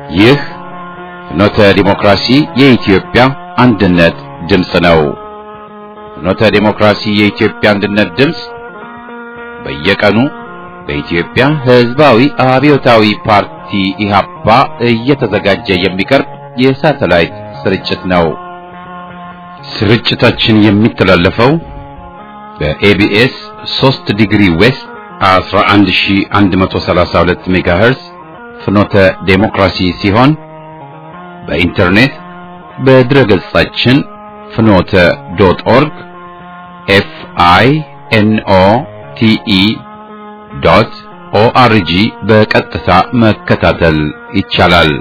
ይህ ፍኖተ ዲሞክራሲ የኢትዮጵያ አንድነት ድምፅ ነው። ፍኖተ ዲሞክራሲ የኢትዮጵያ አንድነት ድምፅ በየቀኑ በኢትዮጵያ ሕዝባዊ አብዮታዊ ፓርቲ ኢህአፓ እየተዘጋጀ የሚቀርብ የሳተላይት ስርጭት ነው። ስርጭታችን የሚተላለፈው በኤቢኤስ 3 ዲግሪ ዌስት 11132 ሜጋሄርዝ ፍኖተ ዴሞክራሲ ሲሆን በኢንተርኔት በድረገጻችን ፍኖተ ዶት ኦርግ ኤፍ አይ ኤን ኦ ቲ ኢ ዶት ኦአርጂ በቀጥታ መከታተል ይቻላል።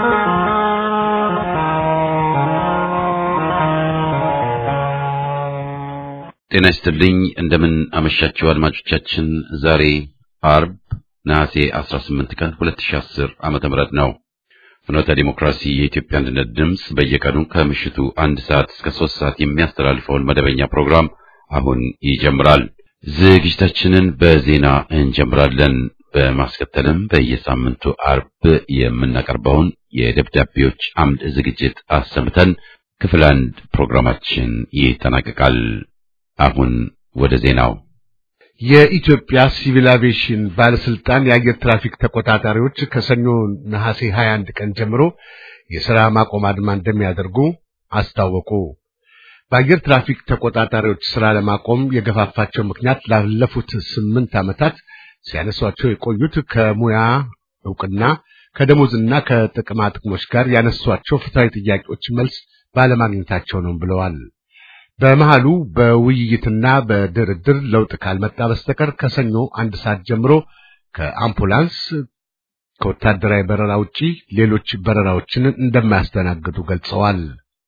ጤና ይስጥልኝ። እንደምን አመሻችሁ አድማጮቻችን። ዛሬ አርብ ነሐሴ 18 ቀን 2010 ዓመተ ምህረት ነው። ፍኖተ ዲሞክራሲ የኢትዮጵያ አንድነት ድምፅ በየቀኑ ከምሽቱ አንድ ሰዓት እስከ ሶስት ሰዓት የሚያስተላልፈውን መደበኛ ፕሮግራም አሁን ይጀምራል። ዝግጅታችንን በዜና እንጀምራለን። በማስከተልም በየሳምንቱ አርብ የምናቀርበውን የደብዳቤዎች አምድ ዝግጅት አሰምተን ክፍል አንድ ፕሮግራማችን ይጠናቀቃል። አሁን ወደ ዜናው። የኢትዮጵያ ሲቪል አቪዬሽን ባለስልጣን የአየር ትራፊክ ተቆጣጣሪዎች ከሰኞ ነሐሴ 21 ቀን ጀምሮ የሥራ ማቆም አድማ እንደሚያደርጉ አስታወቁ። በአየር ትራፊክ ተቆጣጣሪዎች ሥራ ለማቆም የገፋፋቸው ምክንያት ላለፉት ስምንት ዓመታት ሲያነሷቸው የቆዩት ከሙያ ዕውቅና ከደሞዝና ከጥቅማ ጥቅሞች ጋር ያነሷቸው ፍትሐዊ ጥያቄዎች መልስ ባለማግኘታቸው ነው ብለዋል። በመሃሉ በውይይትና በድርድር ለውጥ ካልመጣ በስተቀር ከሰኞ አንድ ሰዓት ጀምሮ ከአምቡላንስ ከወታደራዊ በረራ ውጪ ሌሎች በረራዎችን እንደማያስተናግዱ ገልጸዋል።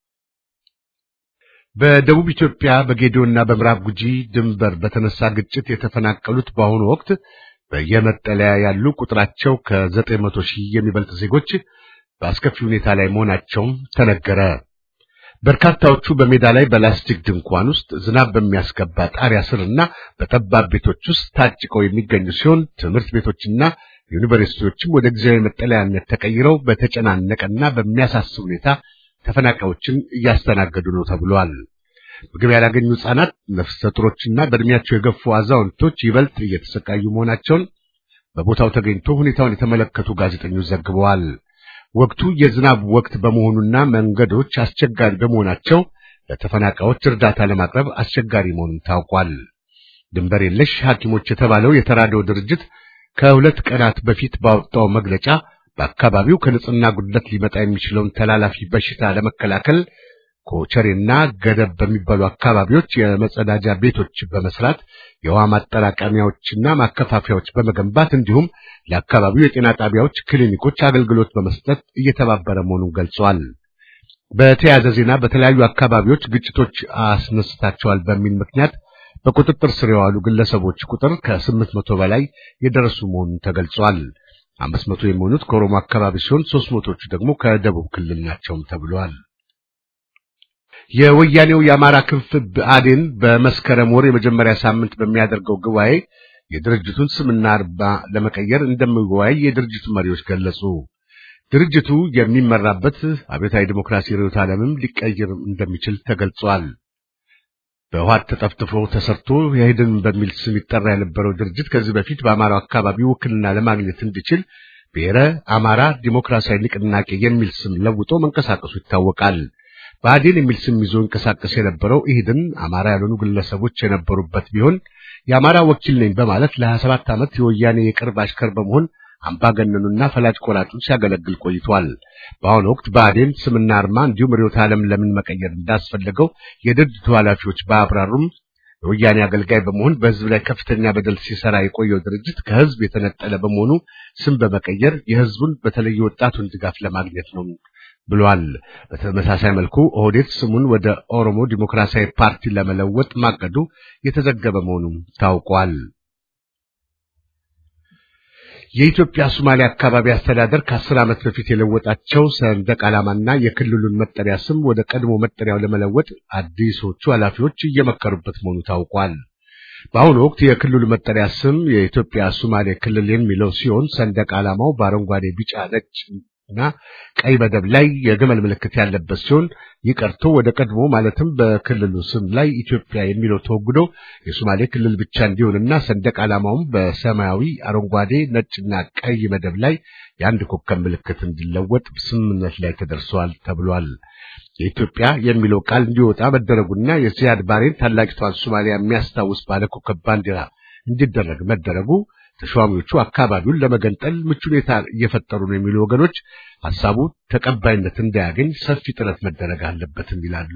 በደቡብ ኢትዮጵያ በጌዲዮና በምዕራብ ጉጂ ድንበር በተነሳ ግጭት የተፈናቀሉት በአሁኑ ወቅት በየመጠለያ ያሉ ቁጥራቸው ከዘጠኝ መቶ ሺህ የሚበልጥ ዜጎች በአስከፊ ሁኔታ ላይ መሆናቸውም ተነገረ። በርካታዎቹ በሜዳ ላይ በላስቲክ ድንኳን ውስጥ ዝናብ በሚያስገባ ጣሪያ ስርና በጠባብ ቤቶች ውስጥ ታጭቀው የሚገኙ ሲሆን ትምህርት ቤቶችና ዩኒቨርሲቲዎችም ወደ ጊዜያዊ መጠለያነት ተቀይረው በተጨናነቀና በሚያሳስብ ሁኔታ ተፈናቃዮችን እያስተናገዱ ነው ተብሏል። ምግብ ያላገኙ ሕፃናት፣ ነፍሰ ጡሮችና በእድሜያቸው የገፉ አዛውንቶች ይበልጥ እየተሰቃዩ መሆናቸውን በቦታው ተገኝቶ ሁኔታውን የተመለከቱ ጋዜጠኞች ዘግበዋል። ወቅቱ የዝናብ ወቅት በመሆኑና መንገዶች አስቸጋሪ በመሆናቸው ለተፈናቃዮች እርዳታ ለማቅረብ አስቸጋሪ መሆኑን ታውቋል። ድንበር የለሽ ሐኪሞች የተባለው የተራድኦ ድርጅት ከሁለት ቀናት በፊት ባወጣው መግለጫ በአካባቢው ከንጽህና ጉድለት ሊመጣ የሚችለውን ተላላፊ በሽታ ለመከላከል ኮቸሬና ገደብ በሚባሉ አካባቢዎች የመጸዳጃ ቤቶች በመስራት የውሃ ማጠራቀሚያዎችና ማከፋፈያዎች በመገንባት እንዲሁም ለአካባቢው የጤና ጣቢያዎች፣ ክሊኒኮች አገልግሎት በመስጠት እየተባበረ መሆኑን ገልጿል። በተያያዘ ዜና በተለያዩ አካባቢዎች ግጭቶች አስነስታቸዋል በሚል ምክንያት በቁጥጥር ስር የዋሉ ግለሰቦች ቁጥር ከስምንት መቶ በላይ የደረሱ መሆኑን ተገልጿል። አምስት መቶ የሚሆኑት ከኦሮሞ አካባቢ ሲሆን ሦስት መቶዎቹ ደግሞ ከደቡብ ክልል ናቸውም ተብሏል። የወያኔው የአማራ ክንፍ ብአዴን በመስከረም ወር የመጀመሪያ ሳምንት በሚያደርገው ጉባኤ የድርጅቱን ስምና አርማ ለመቀየር እንደሚወያይ የድርጅቱ መሪዎች ገለጹ። ድርጅቱ የሚመራበት አብዮታዊ ዲሞክራሲ ርዕዮተ ዓለምም ሊቀይር እንደሚችል ተገልጿል። በውሃት ተጠፍጥፎ ተሰርቶ የሂድን በሚል ስም ይጠራ የነበረው ድርጅት ከዚህ በፊት በአማራው አካባቢ ውክልና ለማግኘት እንዲችል ብሔረ አማራ ዲሞክራሲያዊ ንቅናቄ የሚል ስም ለውጦ መንቀሳቀሱ ይታወቃል። ብአዴን የሚል ስም ይዞ እንቀሳቀስ የነበረው ኢህድን አማራ ያልሆኑ ግለሰቦች የነበሩበት ቢሆን የአማራ ወኪል ነኝ በማለት ለ27 ዓመት የወያኔ የቅርብ አሽከር በመሆን አምባገነኑና ፈላጭ ቆራጩን ሲያገለግል ቆይቷል። በአሁኑ ወቅት ብአዴን ስምና አርማ እንዲሁም ርዕዮተ ዓለም ለምን መቀየር እንዳስፈለገው የድርጅቱ ኃላፊዎች ባብራሩም የወያኔ አገልጋይ በመሆን በሕዝብ ላይ ከፍተኛ በደል ሲሰራ የቆየው ድርጅት ከሕዝብ የተነጠለ በመሆኑ ስም በመቀየር የሕዝቡን በተለይ ወጣቱን ድጋፍ ለማግኘት ነው ብሏል። በተመሳሳይ መልኩ ኦህዴድ ስሙን ወደ ኦሮሞ ዲሞክራሲያዊ ፓርቲ ለመለወጥ ማቀዱ የተዘገበ መሆኑም ታውቋል። የኢትዮጵያ ሶማሌ አካባቢ አስተዳደር ከአስር ዓመት በፊት የለወጣቸው ሰንደቅ ዓላማና የክልሉን መጠሪያ ስም ወደ ቀድሞ መጠሪያው ለመለወጥ አዲሶቹ ኃላፊዎች እየመከሩበት መሆኑ ታውቋል። በአሁኑ ወቅት የክልሉ መጠሪያ ስም የኢትዮጵያ ሶማሌ ክልል የሚለው ሲሆን ሰንደቅ ዓላማው በአረንጓዴ፣ ቢጫ፣ ነጭ እና ቀይ መደብ ላይ የግመል ምልክት ያለበት ሲሆን ይህ ቀርቶ ወደ ቀድሞ ማለትም በክልሉ ስም ላይ ኢትዮጵያ የሚለው ተወግዶ የሶማሌ ክልል ብቻ እንዲሆንና ሰንደቅ ዓላማውም በሰማያዊ፣ አረንጓዴ፣ ነጭና ቀይ መደብ ላይ የአንድ ኮከብ ምልክት እንዲለወጥ ስምምነት ላይ ተደርሰዋል ተብሏል። የኢትዮጵያ የሚለው ቃል እንዲወጣ መደረጉና የዚያድ ባሬን ታላቂቷን ሶማሊያ የሚያስታውስ ባለ ኮከብ ባንዲራ እንዲደረግ መደረጉ ተሿሚዎቹ አካባቢውን ለመገንጠል ምቹ ሁኔታ እየፈጠሩ ነው የሚሉ ወገኖች ሐሳቡ ተቀባይነት እንዳያገኝ ሰፊ ጥረት መደረግ አለበትም ይላሉ።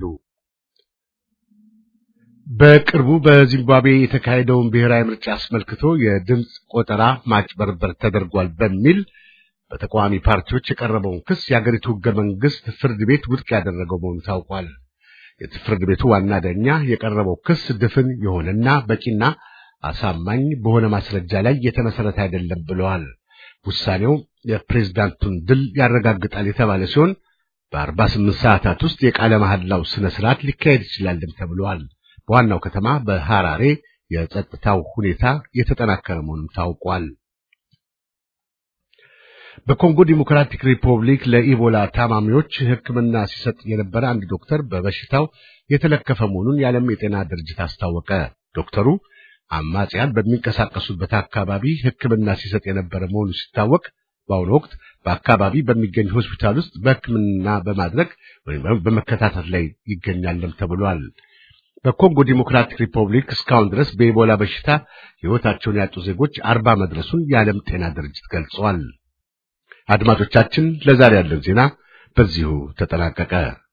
በቅርቡ በዚምባብዌ የተካሄደውን ብሔራዊ ምርጫ አስመልክቶ የድምፅ ቆጠራ ማጭበርበር ተደርጓል በሚል በተቃዋሚ ፓርቲዎች የቀረበውን ክስ የአገሪቱ ሕገ መንግሥት ፍርድ ቤት ውድቅ ያደረገው መሆኑ ታውቋል። የፍርድ ቤቱ ዋና ዳኛ የቀረበው ክስ ድፍን የሆነና በቂና አሳማኝ በሆነ ማስረጃ ላይ የተመሰረተ አይደለም ብለዋል። ውሳኔው የፕሬዝዳንቱን ድል ያረጋግጣል የተባለ ሲሆን በአርባ ስምንት ሰዓታት ውስጥ የቃለ መሐላው ስነ ስርዓት ሊካሄድ ይችላልም ተብለዋል። በዋናው ከተማ በሐራሬ የጸጥታው ሁኔታ የተጠናከረ መሆኑም ታውቋል። በኮንጎ ዲሞክራቲክ ሪፐብሊክ ለኢቦላ ታማሚዎች ሕክምና ሲሰጥ የነበረ አንድ ዶክተር በበሽታው የተለከፈ መሆኑን የዓለም የጤና ድርጅት አስታወቀ። ዶክተሩ አማጽያን በሚንቀሳቀሱበት አካባቢ ሕክምና ሲሰጥ የነበረ መሆኑ ሲታወቅ በአሁኑ ወቅት በአካባቢ በሚገኝ ሆስፒታል ውስጥ በሕክምና በማድረግ ወይም በመከታተል ላይ ይገኛልም ተብሏል። በኮንጎ ዲሞክራቲክ ሪፐብሊክ እስካሁን ድረስ በኢቦላ በሽታ ሕይወታቸውን ያጡ ዜጎች አርባ መድረሱን የዓለም ጤና ድርጅት ገልጿል። አድማጮቻችን፣ ለዛሬ ያለን ዜና በዚሁ ተጠናቀቀ።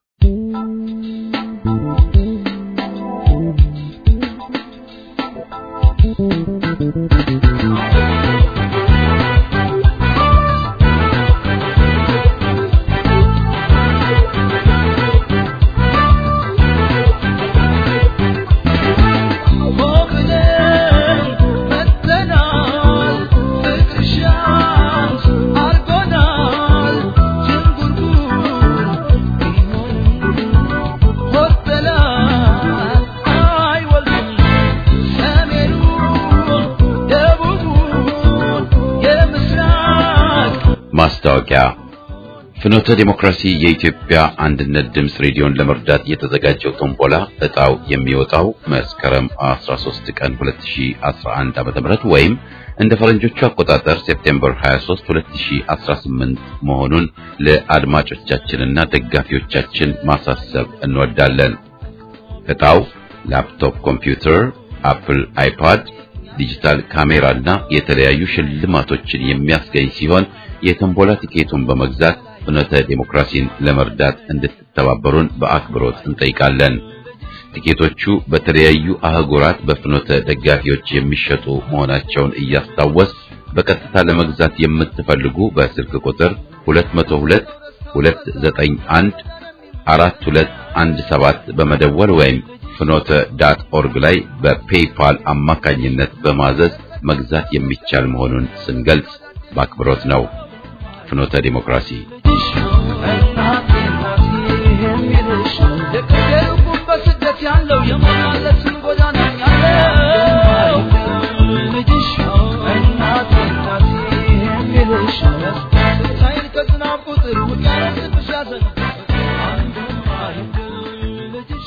ማስታወቂያ ፍኖተ ዲሞክራሲ የኢትዮጵያ አንድነት ድምፅ ሬዲዮን ለመርዳት የተዘጋጀው ቶምቦላ ዕጣው የሚወጣው መስከረም 13 ቀን 2011 ዓ.ም ወይም እንደ ፈረንጆቹ አቆጣጠር ሴፕቴምበር 23 2018 መሆኑን ለአድማጮቻችንና ደጋፊዎቻችን ማሳሰብ እንወዳለን። ዕጣው ላፕቶፕ ኮምፒውተር፣ አፕል አይፓድ፣ ዲጂታል ካሜራ እና የተለያዩ ሽልማቶችን የሚያስገኝ ሲሆን የቶምቦላ ቲኬቱን በመግዛት ፍኖተ ዲሞክራሲን ለመርዳት እንድትተባበሩን በአክብሮት እንጠይቃለን። ቲኬቶቹ በተለያዩ አህጉራት በፍኖተ ደጋፊዎች የሚሸጡ መሆናቸውን እያስታወስ በቀጥታ ለመግዛት የምትፈልጉ በስልክ ቁጥር 202 291 4217 በመደወል ወይም ፍኖተ ዳት ኦርግ ላይ በፔይፓል አማካኝነት በማዘዝ መግዛት የሚቻል መሆኑን ስንገልጽ በአክብሮት ነው። ፍኖተ ዲሞክራሲ ያለው የሞላለትን ጎዳና ያለው ልጅሽ እናቴ እናቴ የሚልሽ ስታይል ከዝናብ ቁጥር ውቅያኖስ ያዘን አንዱም አይገል ልጅሽ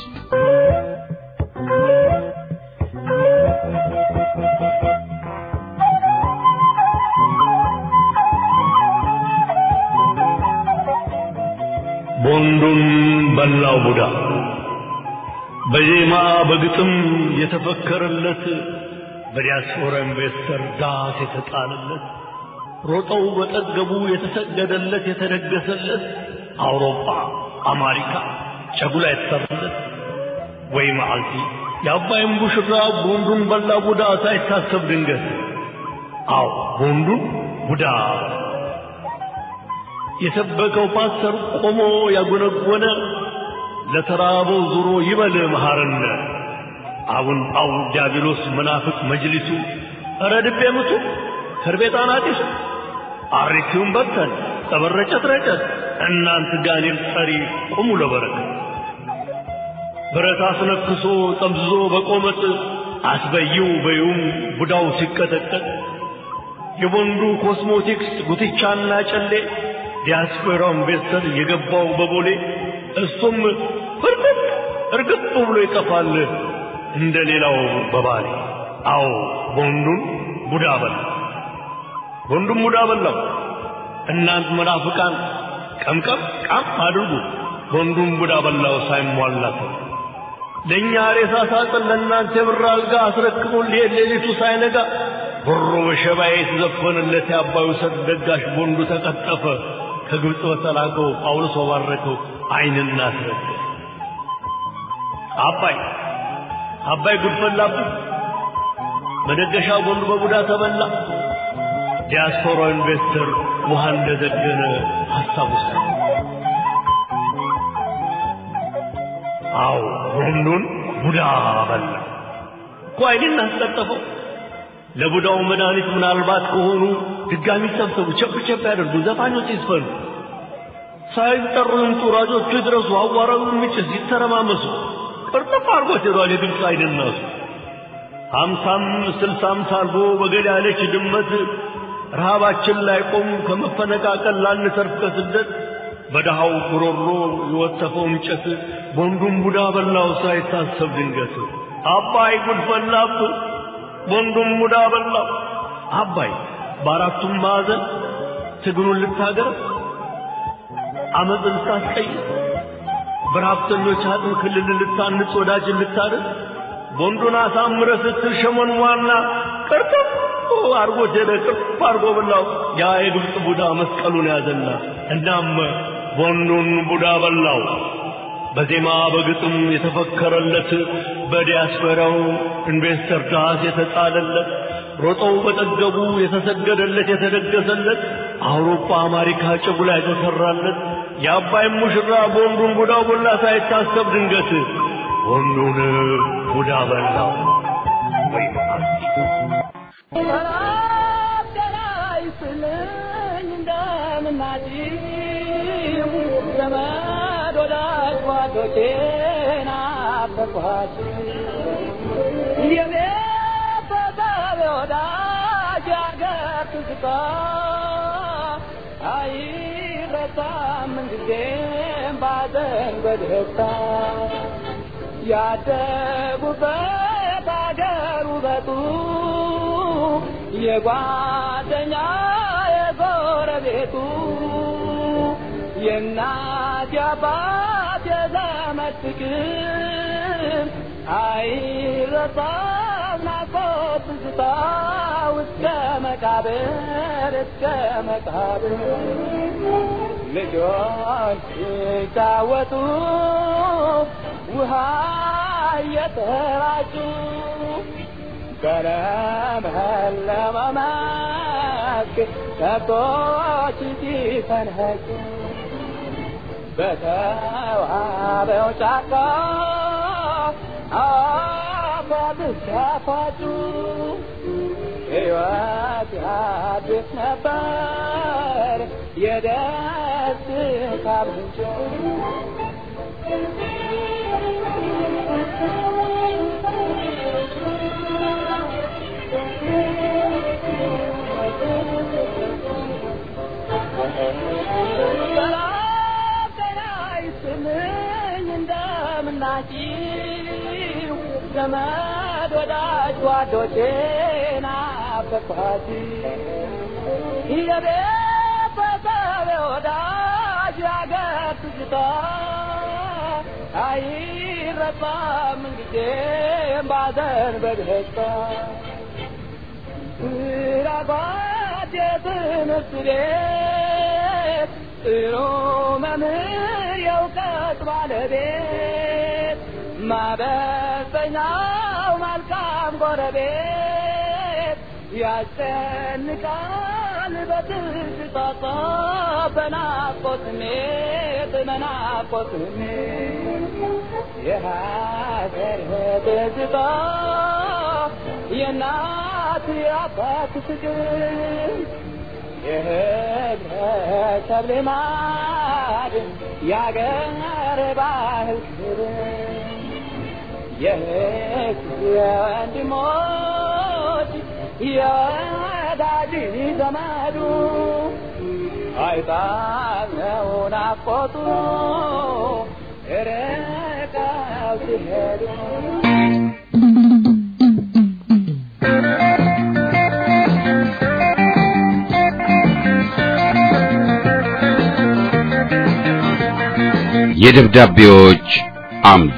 ቦንዱን በላው ቡዳ በዜማ በግጥም የተፈከረለት በዲያስፖራ ኢንቨስተር ዳስ የተጣለለት ሮጠው በጠገቡ የተሰገደለት የተደገሰለት አውሮፓ አሜሪካ ጨጉላ የተሰራለት ወይ መዓልቲ የአባይም ቡሽራ ቦንዱን በላ ቡዳ ሳይታሰብ ድንገት አዎ ቦንዱን ቡዳ የሰበከው ፓስተር ቆሞ ያጎነጎነ ለተራበው ዙሮ ይበል መሐረነ አቡን ጳው ዲያብሎስ መናፍቅ መጅሊሱ ኧረ ድቤ ምቱ ከርቤጣን አጢሱ አሪኪውን በተን ጠበረጨት ረጨት እናንት ጋኔል ጠሪ ቁሙ ለበረከት ብረት አስነክሶ ጠምዝዞ በቆመጥ አስበይው በይውም ቡዳው ሲቀጠቀጥ የቦንዱ ኮስሞቲክስ ጉትቻና ጨሌ ዲያስፖራው ኢንቨስተር የገባው በቦሌ እሱም እርግጥ እርግጥ ብሎ ይጠፋል እንደ ሌላው በባሌ። አዎ ቦንዱን ቡዳ በላ፣ ቦንዱን ቡዳ በላው። እናንት መናፍቃን ቀምቀም ቃም አድርጉ፣ ቦንዱን ቡዳ በላው ሳይሟላት ለእኛ ሬሳ ሳጥን ለእናንተ የብር አልጋ አስረክቡን ሊሄድ ሌሊቱ ሳይነጋ ብሮ በሸባዬ የተዘፈነለት የአባዩ ሰጥ ደጋሽ ቦንዱ ተቀጠፈ። ከግብፅ በተላከው ጳውሎስ ባረከው ዓይንና አስረገ አባይ አባይ ጉድ ፈላብን መደገሻ ቦንዱ በቡዳ ተበላ። ዲያስፖራ ኢንቨስተር ውሃ እንደዘገነ ሀሳቡ ሳይ አዎ ቦንዱን ቡዳ በላ እኮ ዓይንን አስቀጠፈው። ለቡዳው መድኃኒት ምናልባት ከሆኑ ድጋሚ ሰብሰቡ፣ ቸብ ቸብ ያደርጉ፣ ዘፋኞች ይዝፈኑ፣ ሳይጠሩ ይምጡ፣ ሯጮቹ ይድረሱ፣ አዋራው የሚጭስ ይተረማመሱ። ቅርጥፍ አድርጎት ሄዷል የግብፅ አይደናሱ ሀምሳም ስልሳም ሳልጎ በገድ ያለች ድመት ረሃባችን ላይ ቆም ከመፈነቃቀል ላንተርፍ ከስደት በድሃው ጉሮሮ የወተፈው እንጨት ቦንዱን ቡዳ በላው ሳይታሰብ ድንገት አባይ ጉድ ፈላብ ቦንዱን ቡዳ በላው አባይ በአራቱም ማዕዘን ትግሉን ልታገር አመፅ ልታስቀይ በረሀብተኞች አጥም ክልል ልታንጽ ወዳጅን ልታደር ቦንዱን አሳምረ ስትል ሸመን ዋና ቅርጥፍ አርጎት ሄደ ቅርፍ አርጎ በላው ያ የግብፅ ቡዳ መስቀሉን ያዘና እናም ቦንዱን ቡዳ በላው በዜማ በግጥም የተፈከረለት በዲያስፖራው ኢንቨስተር ዳስ የተጣለለት ሮጠው በጠገቡ የተሰገደለት የተደገሰለት አውሮፓ አሜሪካ ጭጉላ የተሰራለት የአባይ ሙሽራ ቦንዱን ቡዳው በላ ሳይታሰብ ድንገት ቦንዱን ቡዳ በላው ወይ ያደጉበት አገር ውበቱ የጓደኛ የጎረቤቱ የእናት የአባት የዘመድ ፍቅር አይረሳም ናፍቆት ትዝታ እስከ መቃብር እስከ መቃብር ልጆች ሲጫወቱ ውሃ እየተራጩ በለመለመ መስክ ከብቶች ሲፈንህጩ በተዋበው ጫካ አፏት ሲያፋጩ ሕይወት ያድስ ነበር የደስታ ምንጭ እንደምናችሁ ዘመድ ወዳጅ ጓዶቼ ናፈቅኋት የቤተሰብ ወዳጅ ያገር ትዝታ አይረሳም ጊዜም ባዘን በደስታ ስራባት የትምህርት ቤት ጥሩ መምህር የእውቀት ባለቤት ማበሰኛው መልካም ጎረቤት ያስጨንቃል በትዝታ በናፍቆት ስሜት በናፍቆት ስሜት የሀገር ትዝታ የእናት የአባት ፍቅር የህብረተሰብ ልማድ የአገር ባህል ክብር የህዝብ የወንድሞች የወዳጅ ዘመዱ አይጣነው ናፍቆቱ ርቀው ሲሄዱ የደብዳቤዎች አምድ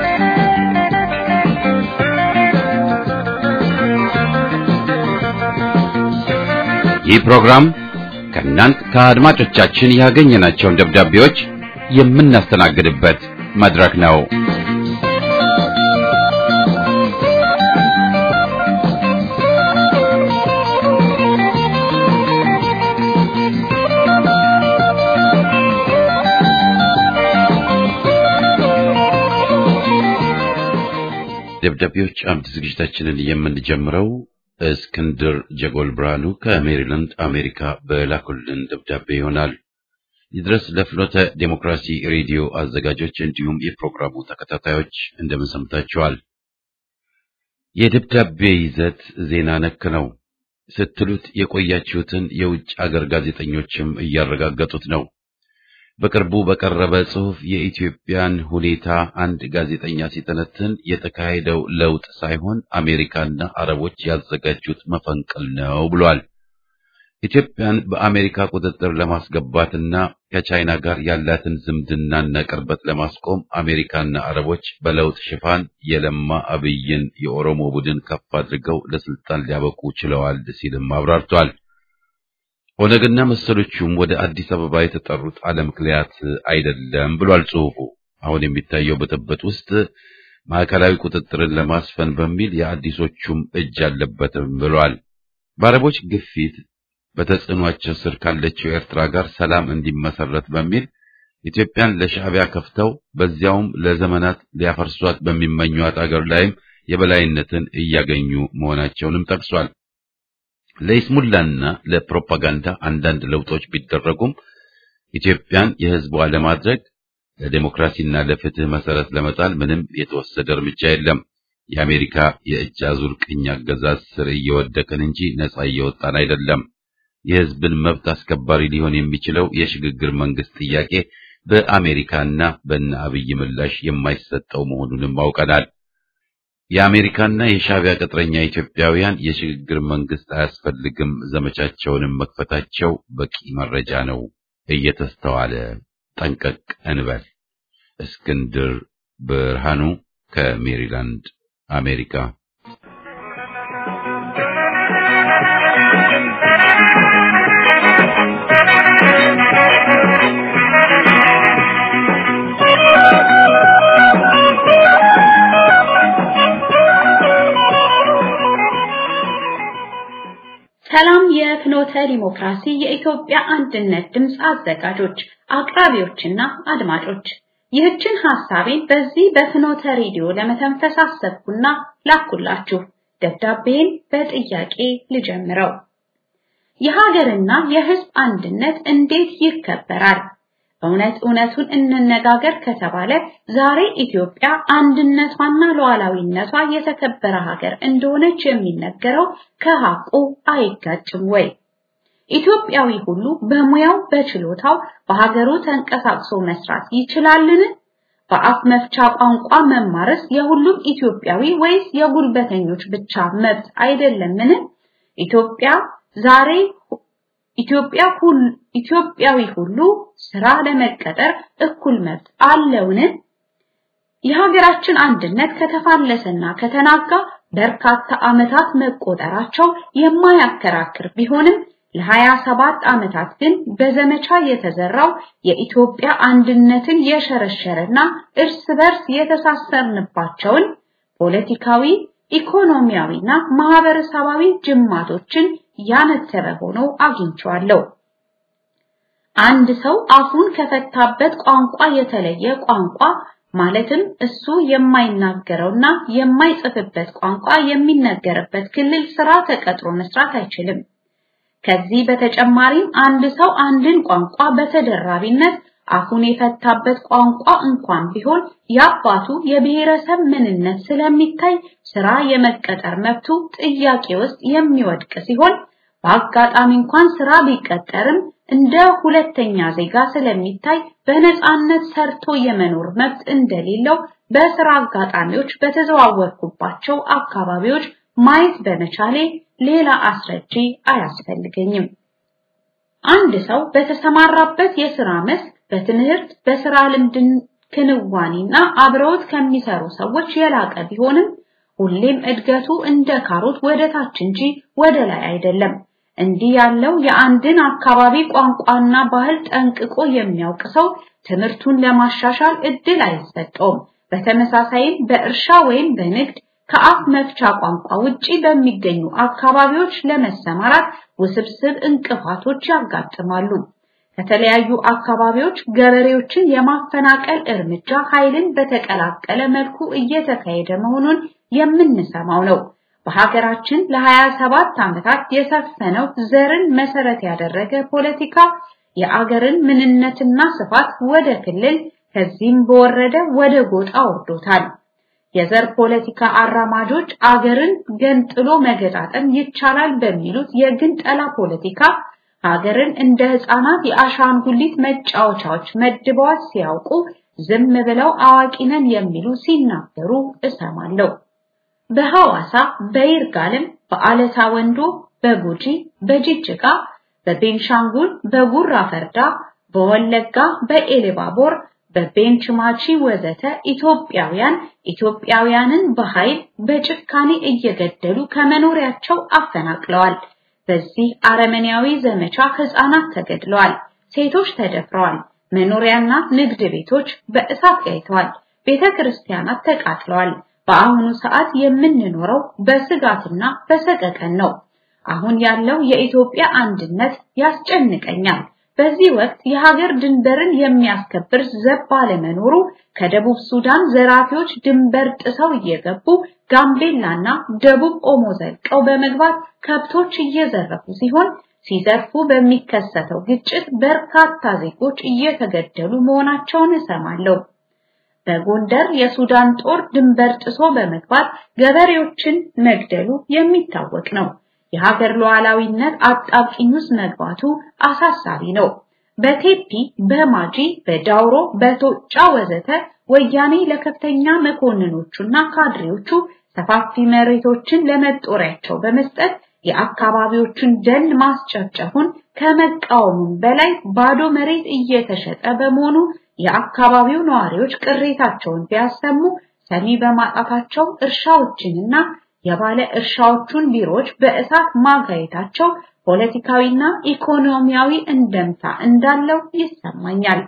ይህ ፕሮግራም ከእናንት ከአድማጮቻችን ያገኘናቸውን ደብዳቤዎች የምናስተናግድበት መድረክ ነው። ደብዳቤዎች አምድ ዝግጅታችንን የምንጀምረው እስክንድር ጀጎል ብርሃኑ ከሜሪላንድ አሜሪካ በላኩልን ደብዳቤ ይሆናል። ይድረስ ለፍኖተ ዴሞክራሲ ሬዲዮ አዘጋጆች እንዲሁም የፕሮግራሙ ተከታታዮች እንደምን ሰምታችኋል? የደብዳቤ ይዘት ዜና ነክ ነው ስትሉት የቆያችሁትን የውጭ አገር ጋዜጠኞችም እያረጋገጡት ነው። በቅርቡ በቀረበ ጽሑፍ የኢትዮጵያን ሁኔታ አንድ ጋዜጠኛ ሲተነትን የተካሄደው ለውጥ ሳይሆን አሜሪካና አረቦች ያዘጋጁት መፈንቅል ነው ብሏል። ኢትዮጵያን በአሜሪካ ቁጥጥር ለማስገባትና ከቻይና ጋር ያላትን ዝምድናና ቅርበት ለማስቆም አሜሪካና አረቦች በለውጥ ሽፋን የለማ አብይን የኦሮሞ ቡድን ከፍ አድርገው ለስልጣን ሊያበቁ ችለዋል ሲልም አብራርቷል። ኦነግና መሰሎቹም ወደ አዲስ አበባ የተጠሩት አለ ምክንያት አይደለም ብሏል ጽሑፉ። አሁን የሚታየው ብጥብጥ ውስጥ ማዕከላዊ ቁጥጥርን ለማስፈን በሚል የአዲሶቹም እጅ አለበትም ብሏል። በአረቦች ግፊት በተጽዕኗቸው ስር ካለችው ኤርትራ ጋር ሰላም እንዲመሰረት በሚል ኢትዮጵያን ለሻዕቢያ ከፍተው በዚያውም ለዘመናት ሊያፈርሷት በሚመኟት አገር ላይም የበላይነትን እያገኙ መሆናቸውንም ጠቅሷል። ለይስሙላና ለፕሮፓጋንዳ አንዳንድ ለውጦች ቢደረጉም ኢትዮጵያን የሕዝቧ ለማድረግ ለዴሞክራሲና ለፍትህ መሰረት ለመጣል ምንም የተወሰደ እርምጃ የለም። የአሜሪካ የእጅ አዙር ቅኝ አገዛዝ ስር እየወደቅን እንጂ ነጻ እየወጣን አይደለም። የሕዝብን መብት አስከባሪ ሊሆን የሚችለው የሽግግር መንግስት ጥያቄ በአሜሪካና በእነ አብይ ምላሽ የማይሰጠው መሆኑንም አውቀናል። የአሜሪካና የሻዕቢያ ቅጥረኛ ኢትዮጵያውያን የሽግግር መንግስት አያስፈልግም ዘመቻቸውንም መክፈታቸው በቂ መረጃ ነው። እየተስተዋለ ጠንቀቅ እንበል። እስክንድር ብርሃኑ ከሜሪላንድ አሜሪካ። ሰላም የፍኖተ ዲሞክራሲ የኢትዮጵያ አንድነት ድምፅ አዘጋጆች፣ አቅራቢዎችና አድማጮች ይህችን ሐሳቤን በዚህ በፍኖተ ሬዲዮ ለመተንፈስ አሰብኩና ላኩላችሁ። ደብዳቤን በጥያቄ ልጀምረው። የሀገርና የሕዝብ አንድነት እንዴት ይከበራል? እውነት እውነቱን እንነጋገር ከተባለ ዛሬ ኢትዮጵያ አንድነቷና ሉዓላዊነቷ የተከበረ ሀገር እንደሆነች የሚነገረው ከሐቁ አይጋጭም ወይ? ኢትዮጵያዊ ሁሉ በሙያው በችሎታው በሀገሩ ተንቀሳቅሶ መስራት ይችላልን? በአፍ መፍቻ ቋንቋ መማረስ የሁሉም ኢትዮጵያዊ ወይስ የጉልበተኞች ብቻ መብት አይደለምን? ኢትዮጵያ ዛሬ ኢትዮጵያ ሁሉ ኢትዮጵያዊ ሁሉ ስራ ለመቀጠር እኩል መብት አለውን? የሀገራችን አንድነት ከተፋለሰና ከተናጋ በርካታ ዓመታት መቆጠራቸው የማያከራክር ቢሆንም ለሀያ ሰባት ዓመታት ግን በዘመቻ የተዘራው የኢትዮጵያ አንድነትን የሸረሸረና እርስ በርስ የተሳሰርንባቸውን ፖለቲካዊ፣ ኢኮኖሚያዊና ማህበረሰባዊ ጅማቶችን ያነተረ ሆኖ አግኝቼዋለሁ። አንድ ሰው አፉን ከፈታበት ቋንቋ የተለየ ቋንቋ ማለትም እሱ የማይናገረውና የማይጽፍበት ቋንቋ የሚነገርበት ክልል ስራ ተቀጥሮ መስራት አይችልም። ከዚህ በተጨማሪም አንድ ሰው አንድን ቋንቋ በተደራቢነት አፉን የፈታበት ቋንቋ እንኳን ቢሆን የአባቱ የብሔረሰብ ምንነት ስለሚታይ ስራ የመቀጠር መብቱ ጥያቄ ውስጥ የሚወድቅ ሲሆን በአጋጣሚ እንኳን ስራ ቢቀጠርም እንደ ሁለተኛ ዜጋ ስለሚታይ በነጻነት ሰርቶ የመኖር መብት እንደሌለው በስራ አጋጣሚዎች በተዘዋወርኩባቸው አካባቢዎች ማየት በመቻሌ ሌላ አስረጂ አያስፈልገኝም። አንድ ሰው በተሰማራበት የሥራ መስክ በትምህርት በሥራ ልምድን ክንዋኔና አብረውት ከሚሰሩ ሰዎች የላቀ ቢሆንም ሁሌም እድገቱ እንደ ካሮት ወደ ታች እንጂ ወደ ላይ አይደለም። እንዲህ ያለው የአንድን አካባቢ ቋንቋና ባህል ጠንቅቆ የሚያውቅ ሰው ትምህርቱን ለማሻሻል እድል አይሰጠውም። በተመሳሳይም በእርሻ ወይም በንግድ ከአፍ መፍቻ ቋንቋ ውጪ በሚገኙ አካባቢዎች ለመሰማራት ውስብስብ እንቅፋቶች ያጋጥማሉ። ከተለያዩ አካባቢዎች ገበሬዎችን የማፈናቀል እርምጃ ኃይልን በተቀላቀለ መልኩ እየተካሄደ መሆኑን የምንሰማው ነው። በሀገራችን ለ27 ዓመታት የሰፈነው ዘርን መሰረት ያደረገ ፖለቲካ የአገርን ምንነትና ስፋት ወደ ክልል ከዚህም በወረደ ወደ ጎጣ ወርዶታል። የዘር ፖለቲካ አራማጆች አገርን ገንጥሎ መገጣጠም ይቻላል በሚሉት የግንጠላ ፖለቲካ ሀገርን እንደ ህፃናት የአሻንጉሊት መጫወቻዎች መድበዋት ሲያውቁ ዝም ብለው አዋቂ ነን የሚሉ ሲናገሩ እሰማለሁ። በሐዋሳ፣ በይርጋለም፣ በአለታ ወንዶ፣ በጉጂ፣ በጅጅጋ፣ በቤንሻንጉል፣ በጉራ ፈርዳ፣ በወለጋ፣ በኤሌባቦር፣ በቤንች ማቺ ወዘተ ኢትዮጵያውያን ኢትዮጵያውያንን በኃይል በጭካኔ እየገደሉ ከመኖሪያቸው አፈናቅለዋል። በዚህ አረመኔያዊ ዘመቻ ህፃናት ተገድለዋል፣ ሴቶች ተደፍረዋል፣ መኖሪያና ንግድ ቤቶች በእሳት ጋይተዋል፣ ቤተ ክርስቲያናት ተቃጥለዋል። በአሁኑ ሰዓት የምንኖረው በስጋትና በሰቀቀን ነው። አሁን ያለው የኢትዮጵያ አንድነት ያስጨንቀኛል። በዚህ ወቅት የሀገር ድንበርን የሚያስከብር ዘብ ባለመኖሩ ከደቡብ ሱዳን ዘራፊዎች ድንበር ጥሰው እየገቡ ጋምቤላና ደቡብ ኦሞ ዘልቀው በመግባት ከብቶች እየዘረፉ ሲሆን ሲዘርፉ በሚከሰተው ግጭት በርካታ ዜጎች እየተገደሉ መሆናቸውን እሰማለሁ። በጎንደር የሱዳን ጦር ድንበር ጥሶ በመግባት ገበሬዎችን መግደሉ የሚታወቅ ነው። የሀገር ሉዓላዊነት አጣብቂኝ ውስጥ መግባቱ አሳሳቢ ነው። በቴፒ፣ በማጂ፣ በዳውሮ፣ በቶጫ ወዘተ ወያኔ ለከፍተኛ መኮንኖቹና ካድሬዎቹ ሰፋፊ መሬቶችን ለመጦሪያቸው በመስጠት የአካባቢዎቹን ደን ማስጨፍጨፉን ከመቃወሙም በላይ ባዶ መሬት እየተሸጠ በመሆኑ የአካባቢው ነዋሪዎች ቅሬታቸውን ቢያሰሙ ሰሚ በማጣታቸው እርሻዎችንና የባለ እርሻዎቹን ቢሮዎች በእሳት ማጋየታቸው ፖለቲካዊና ኢኮኖሚያዊ እንደምታ እንዳለው ይሰማኛል።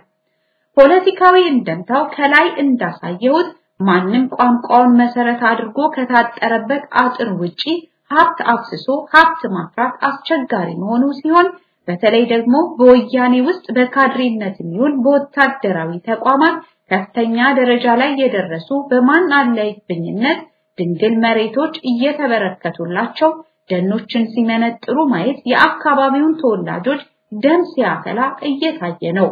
ፖለቲካዊ እንደምታው ከላይ እንዳሳየሁት ማንም ቋንቋውን መሰረት አድርጎ ከታጠረበት አጥር ውጪ ሀብት አፍስሶ ሀብት ማፍራት አስቸጋሪ መሆኑ ሲሆን በተለይ ደግሞ በወያኔ ውስጥ በካድሬነት ይሁን በወታደራዊ ተቋማት ከፍተኛ ደረጃ ላይ የደረሱ በማን አለይብኝነት ድንግል መሬቶች እየተበረከቱላቸው ደኖችን ሲመነጥሩ ማየት የአካባቢውን ተወላጆች ደም ሲያፈላ እየታየ ነው።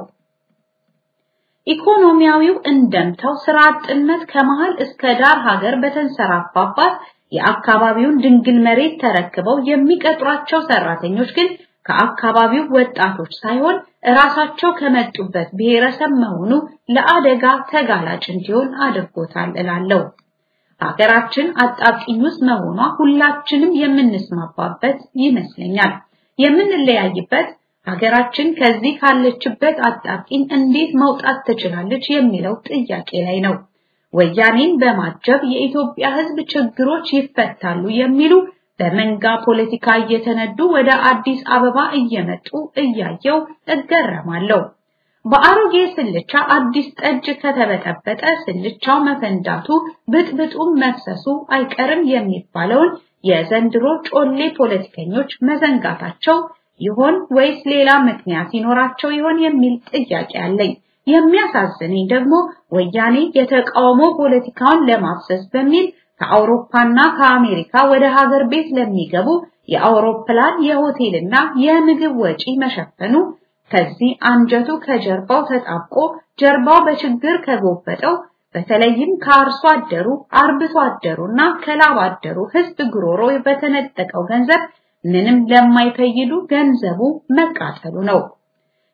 ኢኮኖሚያዊው እንደምታው ስራ አጥነት ከመሃል እስከ ዳር ሀገር በተንሰራፋባት የአካባቢውን ድንግል መሬት ተረክበው የሚቀጥሯቸው ሰራተኞች ግን ከአካባቢው ወጣቶች ሳይሆን እራሳቸው ከመጡበት ብሔረሰብ መሆኑ ለአደጋ ተጋላጭ እንዲሆን አድርጎታል እላለሁ። ሀገራችን አጣብቂኝ ውስጥ መሆኗ ሁላችንም የምንስማማበት ይመስለኛል። የምንለያይበት ሀገራችን ከዚህ ካለችበት አጣብቂኝ እንዴት መውጣት ትችላለች የሚለው ጥያቄ ላይ ነው። ወያኔን በማጀብ የኢትዮጵያ ሕዝብ ችግሮች ይፈታሉ የሚሉ በመንጋ ፖለቲካ እየተነዱ ወደ አዲስ አበባ እየመጡ እያየው እገረማለሁ። በአሮጌ ስልቻ አዲስ ጠጅ ከተበጠበጠ ስልቻው መፈንዳቱ ብጥብጡም መፍሰሱ አይቀርም የሚባለውን የዘንድሮ ጮሌ ፖለቲከኞች መዘንጋታቸው ይሆን ወይስ ሌላ ምክንያት ይኖራቸው ይሆን የሚል ጥያቄ አለኝ። የሚያሳዝነኝ ደግሞ ወያኔ የተቃውሞ ፖለቲካውን ለማፍሰስ በሚል ከአውሮፓና ከአሜሪካ ወደ ሀገር ቤት ለሚገቡ የአውሮፕላን የሆቴልና የምግብ ወጪ መሸፈኑ ከዚህ አንጀቱ ከጀርባው ተጣብቆ ጀርባው በችግር ከጎበጠው በተለይም ከአርሶ አደሩ አርብቶ አደሩና ከላብ አደሩ ሕዝብ ጉሮሮ በተነጠቀው ገንዘብ ምንም ለማይፈይዱ ገንዘቡ መቃጠሉ ነው።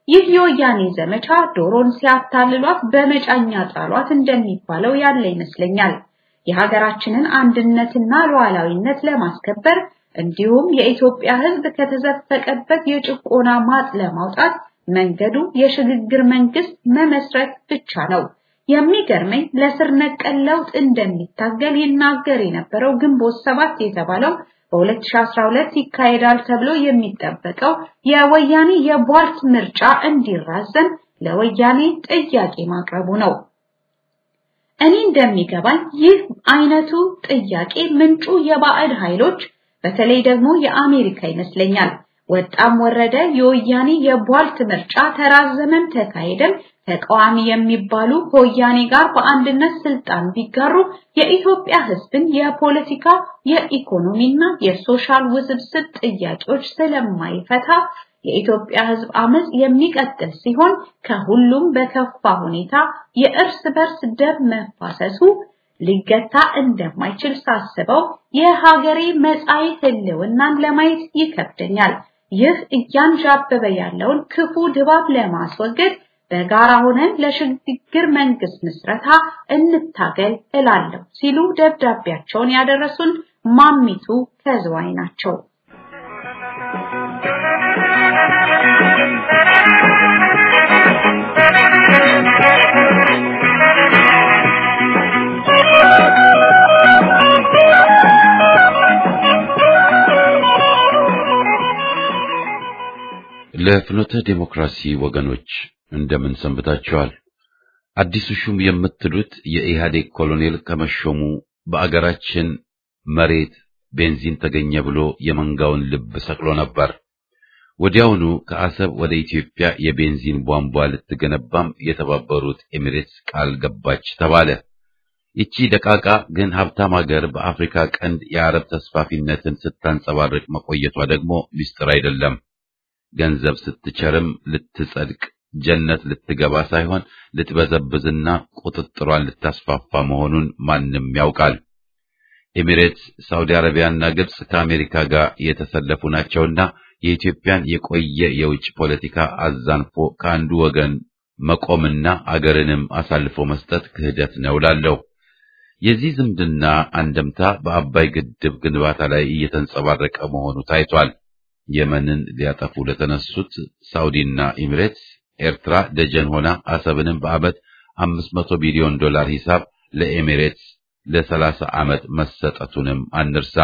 ይህ የወያኔ ዘመቻ ዶሮን ሲያታልሏት በመጫኛ ጣሏት እንደሚባለው ያለ ይመስለኛል። የሀገራችንን አንድነትና ሉዓላዊነት ለማስከበር እንዲሁም የኢትዮጵያ ሕዝብ ከተዘፈቀበት የጭቆና ማጥ ለማውጣት መንገዱ የሽግግር መንግስት መመስረት ብቻ ነው። የሚገርመኝ ለስር ነቀል ለውጥ እንደሚታገል ይናገር የነበረው ግንቦት ሰባት የተባለው በ2012 ይካሄዳል ተብሎ የሚጠበቀው የወያኔ የቧልት ምርጫ እንዲራዘም ለወያኔ ጥያቄ ማቅረቡ ነው። እኔ እንደሚገባኝ ይህ አይነቱ ጥያቄ ምንጩ የባዕድ ኃይሎች በተለይ ደግሞ የአሜሪካ ይመስለኛል። ወጣም ወረደ የወያኔ የቧልት ምርጫ ተራዘመም ተካሄደም ተቃዋሚ የሚባሉ ከወያኔ ጋር በአንድነት ስልጣን ቢጋሩ የኢትዮጵያ ሕዝብን የፖለቲካ የኢኮኖሚና የሶሻል ውስብስብ ጥያቄዎች ስለማይፈታ የኢትዮጵያ ሕዝብ አመጽ የሚቀጥል ሲሆን ከሁሉም በከፋ ሁኔታ የእርስ በርስ ደም መፋሰሱ ሊገታ እንደማይችል ሳስበው የሀገሬ መጻኢ ህልውናን ለማየት ይከብደኛል። ይህ እያንዣበበ ያለውን ክፉ ድባብ ለማስወገድ በጋራ ሆነን ለሽግግር መንግስት ምስረታ እንታገል እላለሁ ሲሉ ደብዳቤያቸውን ያደረሱን ማሚቱ ከዝዋይ ናቸው። ለፍኖተ ዴሞክራሲ ወገኖች እንደምን ሰንብታችኋል? አዲሱ ሹም የምትሉት የኢህአዴግ ኮሎኔል ከመሾሙ በአገራችን መሬት ቤንዚን ተገኘ ብሎ የመንጋውን ልብ ሰቅሎ ነበር። ወዲያውኑ ከአሰብ ወደ ኢትዮጵያ የቤንዚን ቧንቧ ልትገነባም የተባበሩት ኤሚሬትስ ቃል ገባች ተባለ። ይቺ ደቃቃ ግን ሀብታም ሀገር በአፍሪካ ቀንድ የአረብ ተስፋፊነትን ስታንጸባርቅ መቆየቷ ደግሞ ምስጢር አይደለም። ገንዘብ ስትቸርም ልትጸድቅ ጀነት ልትገባ ሳይሆን ልትበዘብዝና ቁጥጥሯን ልታስፋፋ መሆኑን ማንም ያውቃል። ኤሚሬትስ፣ ሳውዲ አረቢያና ግብጽ ከአሜሪካ ጋር የተሰለፉ ናቸውና የኢትዮጵያን የቆየ የውጭ ፖለቲካ አዛንፎ ከአንዱ ወገን መቆምና አገርንም አሳልፎ መስጠት ክህደት ነው እላለሁ። የዚህ ዝምድና አንደምታ በአባይ ግድብ ግንባታ ላይ እየተንጸባረቀ መሆኑ ታይቷል። የመንን ሊያጠፉ ለተነሱት ሳውዲና ኤሚሬትስ ኤርትራ ደጀን ሆና አሰብንም በዓመት 500 ቢሊዮን ዶላር ሂሳብ ለኤሚሬትስ ለሰላሳ ዓመት መሰጠቱንም አንርሳ።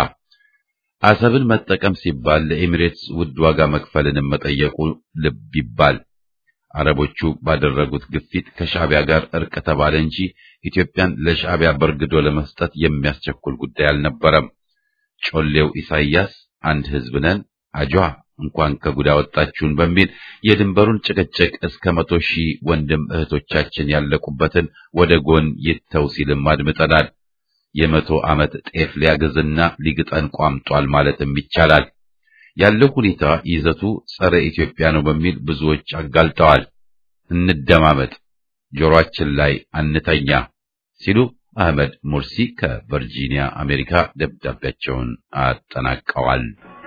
አሰብን መጠቀም ሲባል ለኤሚሬትስ ውድ ዋጋ መክፈልንም መጠየቁ ልብ ይባል። አረቦቹ ባደረጉት ግፊት ከሻዕቢያ ጋር እርቅ ተባለ እንጂ ኢትዮጵያን ለሻዕቢያ በርግዶ ለመስጠት የሚያስቸኩል ጉዳይ አልነበረም። ጮሌው ኢሳይያስ አንድ ሕዝብ ነን አጇ እንኳን ከጉዳ ወጣችሁን በሚል የድንበሩን ጭቅጭቅ እስከ መቶ ሺህ ወንድም እህቶቻችን ያለቁበትን ወደ ጎን ይተው ሲልም አድምጠናል። የመቶ ዓመት ጤፍ ሊያገዝና ሊግጠን ቋምጧል ማለትም ይቻላል። ያለው ሁኔታ ይዘቱ ጸረ ኢትዮጵያ ነው በሚል ብዙዎች አጋልጠዋል። እንደማመጥ፣ ጆሮአችን ላይ አንተኛ ሲሉ አህመድ ሙርሲ ከቨርጂኒያ አሜሪካ ደብዳቤያቸውን አጠናቀዋል።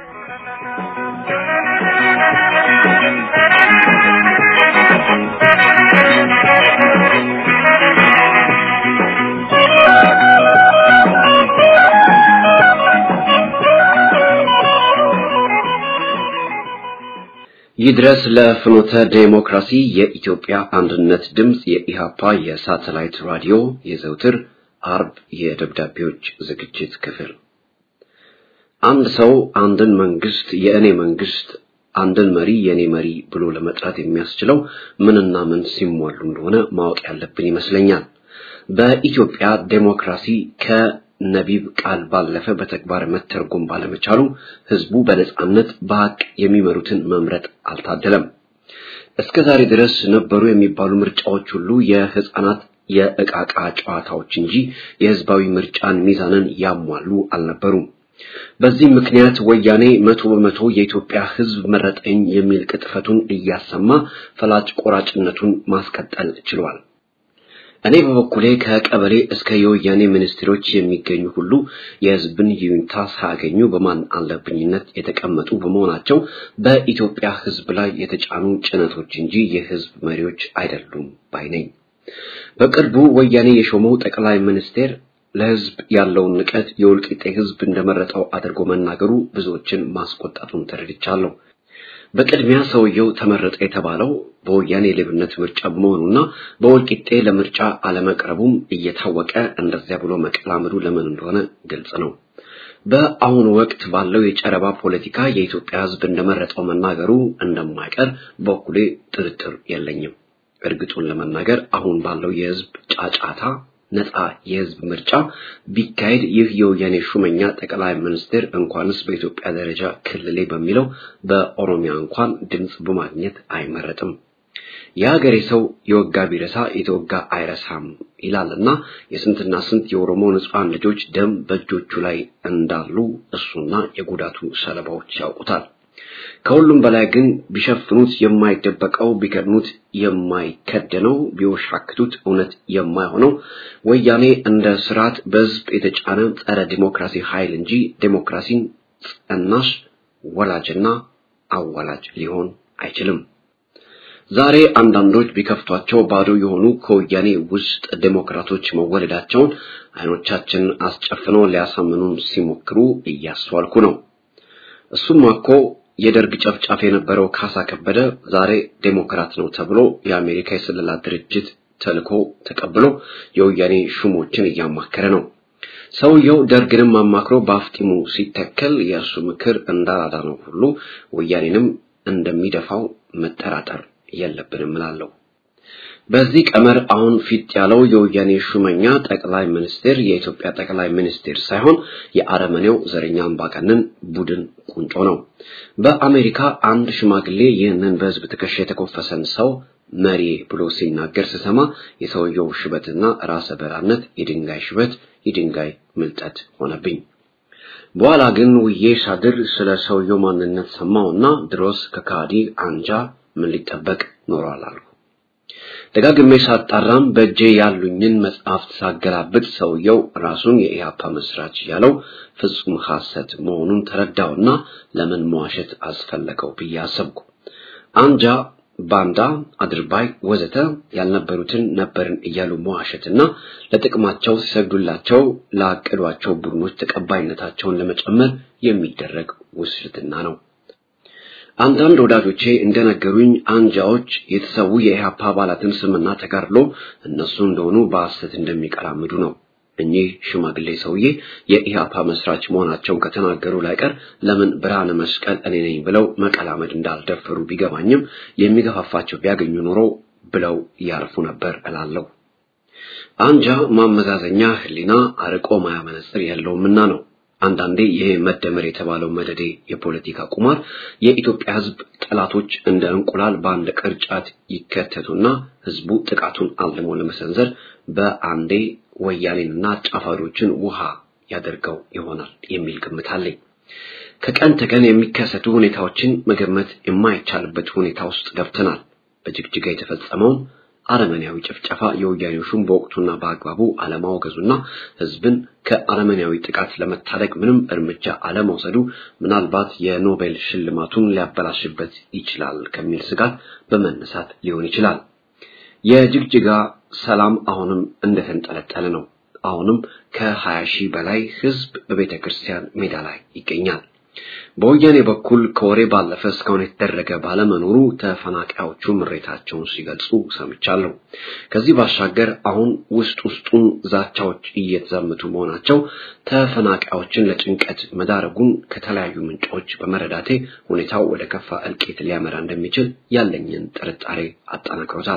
ይድረስ ለፍኖተ ዴሞክራሲ የኢትዮጵያ አንድነት ድምፅ የኢሃፓ የሳተላይት ራዲዮ የዘውትር አርብ የደብዳቤዎች ዝግጅት ክፍል አንድ ሰው አንድን መንግስት የእኔ መንግስት አንድን መሪ የእኔ መሪ ብሎ ለመጥራት የሚያስችለው ምንና ምን ሲሟሉ እንደሆነ ማወቅ ያለብን ይመስለኛል። በኢትዮጵያ ዴሞክራሲ ከነቢብ ቃል ባለፈ በተግባር መተርጎም ባለመቻሉ ህዝቡ በነጻነት በሀቅ የሚመሩትን መምረጥ አልታደለም። እስከ ዛሬ ድረስ ነበሩ የሚባሉ ምርጫዎች ሁሉ የህፃናት የእቃቃ ጨዋታዎች እንጂ የህዝባዊ ምርጫን ሚዛንን ያሟሉ አልነበሩም። በዚህ ምክንያት ወያኔ መቶ በመቶ የኢትዮጵያ ህዝብ መረጠኝ የሚል ቅጥፈቱን እያሰማ ፈላጭ ቆራጭነቱን ማስቀጠል ችሏል። እኔ በበኩሌ ከቀበሌ እስከ የወያኔ ሚኒስትሮች የሚገኙ ሁሉ የህዝብን ይሁንታ ሳያገኙ በማን አለብኝነት የተቀመጡ በመሆናቸው በኢትዮጵያ ህዝብ ላይ የተጫኑ ጭነቶች እንጂ የህዝብ መሪዎች አይደሉም ባይ ነኝ። በቅርቡ ወያኔ የሾመው ጠቅላይ ሚኒስቴር ለህዝብ ያለውን ንቀት የወልቂጤ ህዝብ እንደመረጠው አድርጎ መናገሩ ብዙዎችን ማስቆጣቱን ተረድቻለሁ። በቅድሚያ ሰውየው ተመረጠ የተባለው በወያኔ ሌብነት ምርጫ በመሆኑና በወልቂጤ ለምርጫ አለመቅረቡም እየታወቀ እንደዚያ ብሎ መቀላመዱ ለምን እንደሆነ ግልጽ ነው። በአሁኑ ወቅት ባለው የጨረባ ፖለቲካ የኢትዮጵያ ህዝብ እንደመረጠው መናገሩ እንደማይቀር በኩሌ ጥርጥር የለኝም። እርግጡን ለመናገር አሁን ባለው የህዝብ ጫጫታ ነፃ የህዝብ ምርጫ ቢካሄድ ይህ የወያኔ ሹመኛ ጠቅላይ ሚኒስትር እንኳንስ በኢትዮጵያ ደረጃ ክልሌ በሚለው በኦሮሚያ እንኳን ድምፅ በማግኘት አይመረጥም። የሀገሬ ሰው የወጋ ቢረሳ የተወጋ አይረሳም ይላልና የስንትና ስንት የኦሮሞ ንጹሐን ልጆች ደም በእጆቹ ላይ እንዳሉ እሱና የጉዳቱ ሰለባዎች ያውቁታል። ከሁሉም በላይ ግን ቢሸፍኑት የማይደበቀው ቢከድኑት የማይከደነው ቢወሻክቱት እውነት የማይሆነው ወያኔ እንደ ስርዓት በህዝብ የተጫነ ጸረ ዲሞክራሲ ኃይል እንጂ ዲሞክራሲን ጸናሽ ወላጅና አዋላጅ ሊሆን አይችልም። ዛሬ አንዳንዶች ቢከፍቷቸው ባዶ የሆኑ ከወያኔ ውስጥ ዴሞክራቶች መወለዳቸውን አይኖቻችን አስጨፍነው ሊያሳምኑን ሲሞክሩ እያስተዋልኩ ነው። እሱም እኮ የደርግ ጨፍጫፍ የነበረው ካሳ ከበደ ዛሬ ዴሞክራት ነው ተብሎ የአሜሪካ የስለላ ድርጅት ተልኮ ተቀብሎ የወያኔ ሹሞችን እያማከረ ነው። ሰውየው ደርግንም አማክሮ በአፍጢሙ ሲተከል የእሱ ምክር እንዳራዳ ነው ሁሉ ወያኔንም እንደሚደፋው መጠራጠር የለብንም እላለሁ። በዚህ ቀመር አሁን ፊት ያለው የወያኔ ሹመኛ ጠቅላይ ሚኒስቴር የኢትዮጵያ ጠቅላይ ሚኒስቴር ሳይሆን የአረመኔው ዘረኛ አምባገነን ቡድን ቁንጮ ነው። በአሜሪካ አንድ ሽማግሌ ይህንን በህዝብ ትከሻ የተኮፈሰን ሰው መሪ ብሎ ሲናገር ስሰማ የሰውየው ሽበትና ራሰ በራነት የድንጋይ ሽበት የድንጋይ ምልጠት ሆነብኝ። በኋላ ግን ውዬ ሳድር ስለ ሰውየው ማንነት ሰማውና ድሮስ ከካዲ አንጃ ምን ሊጠበቅ ኖሯል አልኩ። ደጋግሜ ሳጣራም በእጄ ያሉኝን መጽሐፍት ሳገላብጥ ሰውየው ራሱን የኢህአፓ መስራች ያለው ፍጹም ሐሰት መሆኑን ተረዳውና ለምን መዋሸት አስፈለገው ብዬ አሰብኩ። አንጃ፣ ባንዳ፣ አድርባይ ወዘተ ያልነበሩትን ነበርን እያሉ መዋሸትና ለጥቅማቸው ሲሰግዱላቸው ላቀዷቸው ቡድኖች ተቀባይነታቸውን ለመጨመር የሚደረግ ውስልትና ነው። አንዳንድ ወዳጆቼ እንደነገሩኝ አንጃዎች የተሰዉ የኢህአፓ አባላትን ስምና ተጋድሎ እነሱ እንደሆኑ በሐሰት እንደሚቀላምዱ ነው። እኚህ ሽማግሌ ሰውዬ የኢህአፓ መስራች መሆናቸውን ከተናገሩ ላይቀር ለምን ብርሃነ መስቀል እኔ ነኝ ብለው መቀላመድ እንዳልደፈሩ ቢገባኝም የሚገፋፋቸው ቢያገኙ ኖሮ ብለው ያርፉ ነበር እላለሁ። አንጃ ማመዛዘኛ ህሊና አርቆ ማያ መነጽር የለውምና ነው። አንዳንዴ ይሄ መደመር የተባለው መደዴ የፖለቲካ ቁማር የኢትዮጵያ ሕዝብ ጠላቶች እንደ እንቁላል በአንድ ቅርጫት ይከተቱና ሕዝቡ ጥቃቱን አልሞ ለመሰንዘር በአንዴ ወያኔንና አጫፋሪዎችን ውሃ ያደርገው ይሆናል የሚል ግምት አለኝ። ከቀን ተቀን የሚከሰቱ ሁኔታዎችን መገመት የማይቻልበት ሁኔታ ውስጥ ገብተናል። በጅግጅጋ የተፈጸመውን አረመኔያዊ ጭፍጨፋ የወያኔው ሹም በወቅቱና በአግባቡ አለማወገዙና ህዝብን ከአረመኔያዊ ጥቃት ለመታደግ ምንም እርምጃ አለመውሰዱ ምናልባት የኖቤል ሽልማቱን ሊያበላሽበት ይችላል ከሚል ስጋት በመነሳት ሊሆን ይችላል። የጅግጅጋ ሰላም አሁንም እንደተንጠለጠለ ነው። አሁንም ከሀያ ሺህ በላይ ህዝብ በቤተ ክርስቲያን ሜዳ ላይ ይገኛል። በወያኔ በኩል ከወሬ ባለፈ እስካሁን የተደረገ ባለመኖሩ ተፈናቃዮቹ ምሬታቸውን ሲገልጹ ሰምቻለሁ። ከዚህ ባሻገር አሁን ውስጥ ውስጡን ዛቻዎች እየተዛመቱ መሆናቸው ተፈናቃዮችን ለጭንቀት መዳረጉን ከተለያዩ ምንጮች በመረዳቴ ሁኔታው ወደ ከፋ እልቂት ሊያመራ እንደሚችል ያለኝን ጥርጣሬ አጠናክሮታል።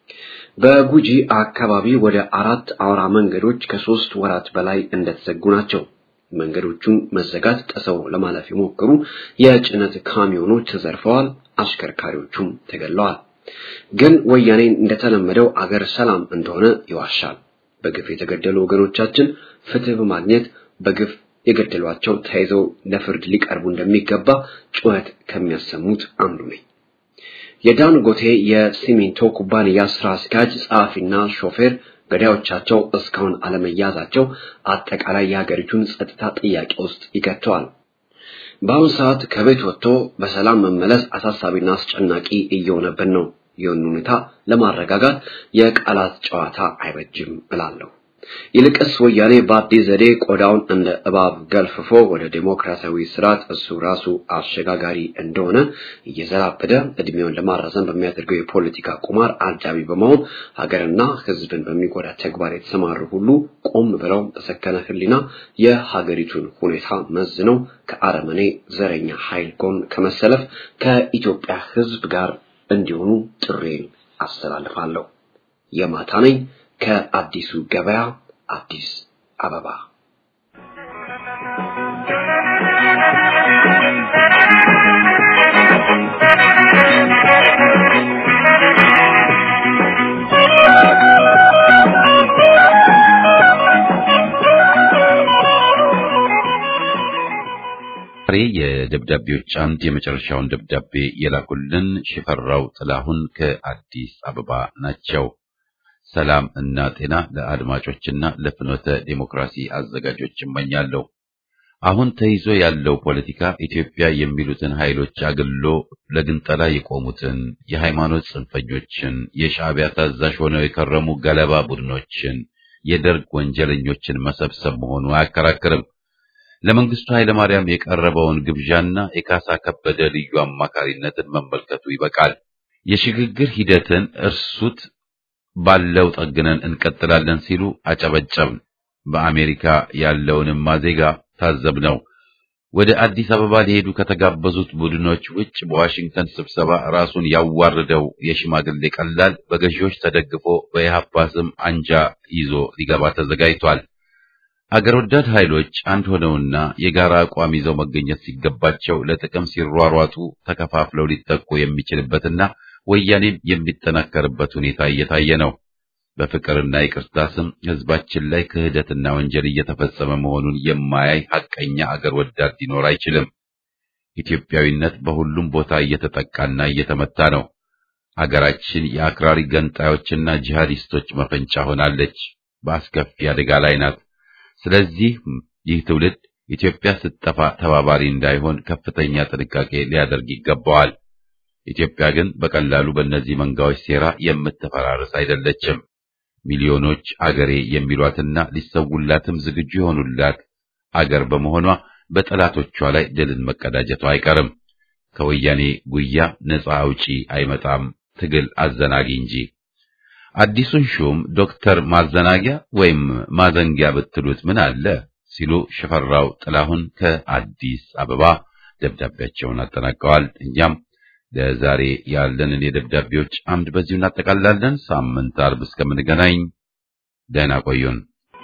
በጉጂ አካባቢ ወደ አራት አውራ መንገዶች ከሶስት ወራት በላይ እንደተዘጉ ናቸው። መንገዶቹን መዘጋት ጥሰው ለማለፍ የሞከሩ የጭነት ካሚዮኖች ተዘርፈዋል፣ አሽከርካሪዎቹም ተገለዋል። ግን ወያኔ እንደተለመደው አገር ሰላም እንደሆነ ይዋሻል። በግፍ የተገደሉ ወገኖቻችን ፍትህ በማግኘት በግፍ የገደሏቸው ተይዘው ለፍርድ ሊቀርቡ እንደሚገባ ጩኸት ከሚያሰሙት አንዱ ነኝ። የዳንጎቴ የሲሚንቶ ኩባንያ ስራ አስኪያጅ ጸሐፊና ሾፌር ገዳዮቻቸው እስካሁን አለመያዛቸው አጠቃላይ የሀገሪቱን ጸጥታ ጥያቄ ውስጥ ይከተዋል። በአሁኑ ሰዓት ከቤት ወጥቶ በሰላም መመለስ አሳሳቢና አስጨናቂ እየሆነብን ነው። ይህን ሁኔታ ለማረጋጋት የቃላት ጨዋታ አይበጅም እላለሁ። ይልቅስ ወያኔ በአዲስ ዘዴ ቆዳውን እንደ እባብ ገልፍፎ ወደ ዴሞክራሲያዊ ስርዓት እሱ ራሱ አሸጋጋሪ እንደሆነ እየዘላበደ እድሜውን ለማራዘም በሚያደርገው የፖለቲካ ቁማር አጃቢ በመሆን ሀገርና ሕዝብን በሚጎዳ ተግባር የተሰማሩ ሁሉ ቆም ብለው በሰከነ ሕሊና የሀገሪቱን ሁኔታ መዝነው ከአረመኔ ዘረኛ ኃይል ጎን ከመሰለፍ ከኢትዮጵያ ሕዝብ ጋር እንዲሆኑ ጥሬን አስተላልፋለሁ። የማታ ነኝ ከአዲሱ ገበያ አዲስ አበባ። ዛሬ የደብዳቤዎች አምድ የመጨረሻውን ደብዳቤ የላኩልን ሽፈራው ጥላሁን ከአዲስ አበባ ናቸው። ሰላም እና ጤና ለአድማጮችና ለፍኖተ ዴሞክራሲ አዘጋጆች እመኛለሁ። አሁን ተይዞ ያለው ፖለቲካ ኢትዮጵያ የሚሉትን ኃይሎች አግሎ ለግንጠላ የቆሙትን የሃይማኖት ጽንፈኞችን፣ የሻዕቢያ ታዛዥ ሆነው የከረሙ ገለባ ቡድኖችን፣ የደርግ ወንጀለኞችን መሰብሰብ መሆኑ አያከራክርም። ለመንግስቱ ኃይለማርያም የቀረበውን ግብዣና የካሳ ከበደ ልዩ አማካሪነትን መመልከቱ ይበቃል። የሽግግር ሂደትን እርሱት ባለው ጠግነን እንቀጥላለን ሲሉ አጨበጨብን። በአሜሪካ ያለውንማ ዜጋ ታዘብነው። ወደ አዲስ አበባ ሊሄዱ ከተጋበዙት ቡድኖች ውጭ በዋሽንግተን ስብሰባ ራሱን ያዋርደው የሽማግሌ ቀላል በገዢዎች ተደግፎ በኢህአፓ ስም አንጃ ይዞ ሊገባ ተዘጋጅቷል። አገር ወዳድ ኃይሎች አንድ ሆነውና የጋራ አቋም ይዘው መገኘት ሲገባቸው ለጥቅም ሲሯሯጡ ተከፋፍለው ሊጠቁ የሚችልበትና ወያኔም የሚጠናከርበት ሁኔታ እየታየ ነው። በፍቅርና ይቅርታ ስም ህዝባችን ላይ ክህደትና ወንጀል እየተፈጸመ መሆኑን የማያይ ሐቀኛ አገር ወዳድ ሊኖር አይችልም። ኢትዮጵያዊነት በሁሉም ቦታ እየተጠቃና እየተመታ ነው። አገራችን የአክራሪ ገንጣዮችና ጂሃዲስቶች መፈንጫ ሆናለች። በአስከፊ አደጋ ላይ ናት። ስለዚህ ይህ ትውልድ ኢትዮጵያ ስትጠፋ ተባባሪ እንዳይሆን ከፍተኛ ጥንቃቄ ሊያደርግ ይገባዋል። ኢትዮጵያ ግን በቀላሉ በእነዚህ መንጋዎች ሴራ የምትፈራርስ አይደለችም። ሚሊዮኖች አገሬ የሚሏትና ሊሰውላትም ዝግጁ የሆኑላት አገር በመሆኗ በጠላቶቿ ላይ ድልን መቀዳጀቷ አይቀርም። ከወያኔ ጉያ ነፃ አውጪ አይመጣም፣ ትግል አዘናጊ እንጂ። አዲሱን ሹም ዶክተር ማዘናጊያ ወይም ማዘንጊያ ብትሉት ምን አለ ሲሉ ሽፈራው ጥላሁን ከአዲስ አበባ ደብዳቤያቸውን አጠናቀዋል። እኛም ለዛሬ ያለንን የደብዳቤዎች አምድ በዚሁ እናጠቃላለን። ሳምንት አርብ እስከምንገናኝ ደህና ቆዩን።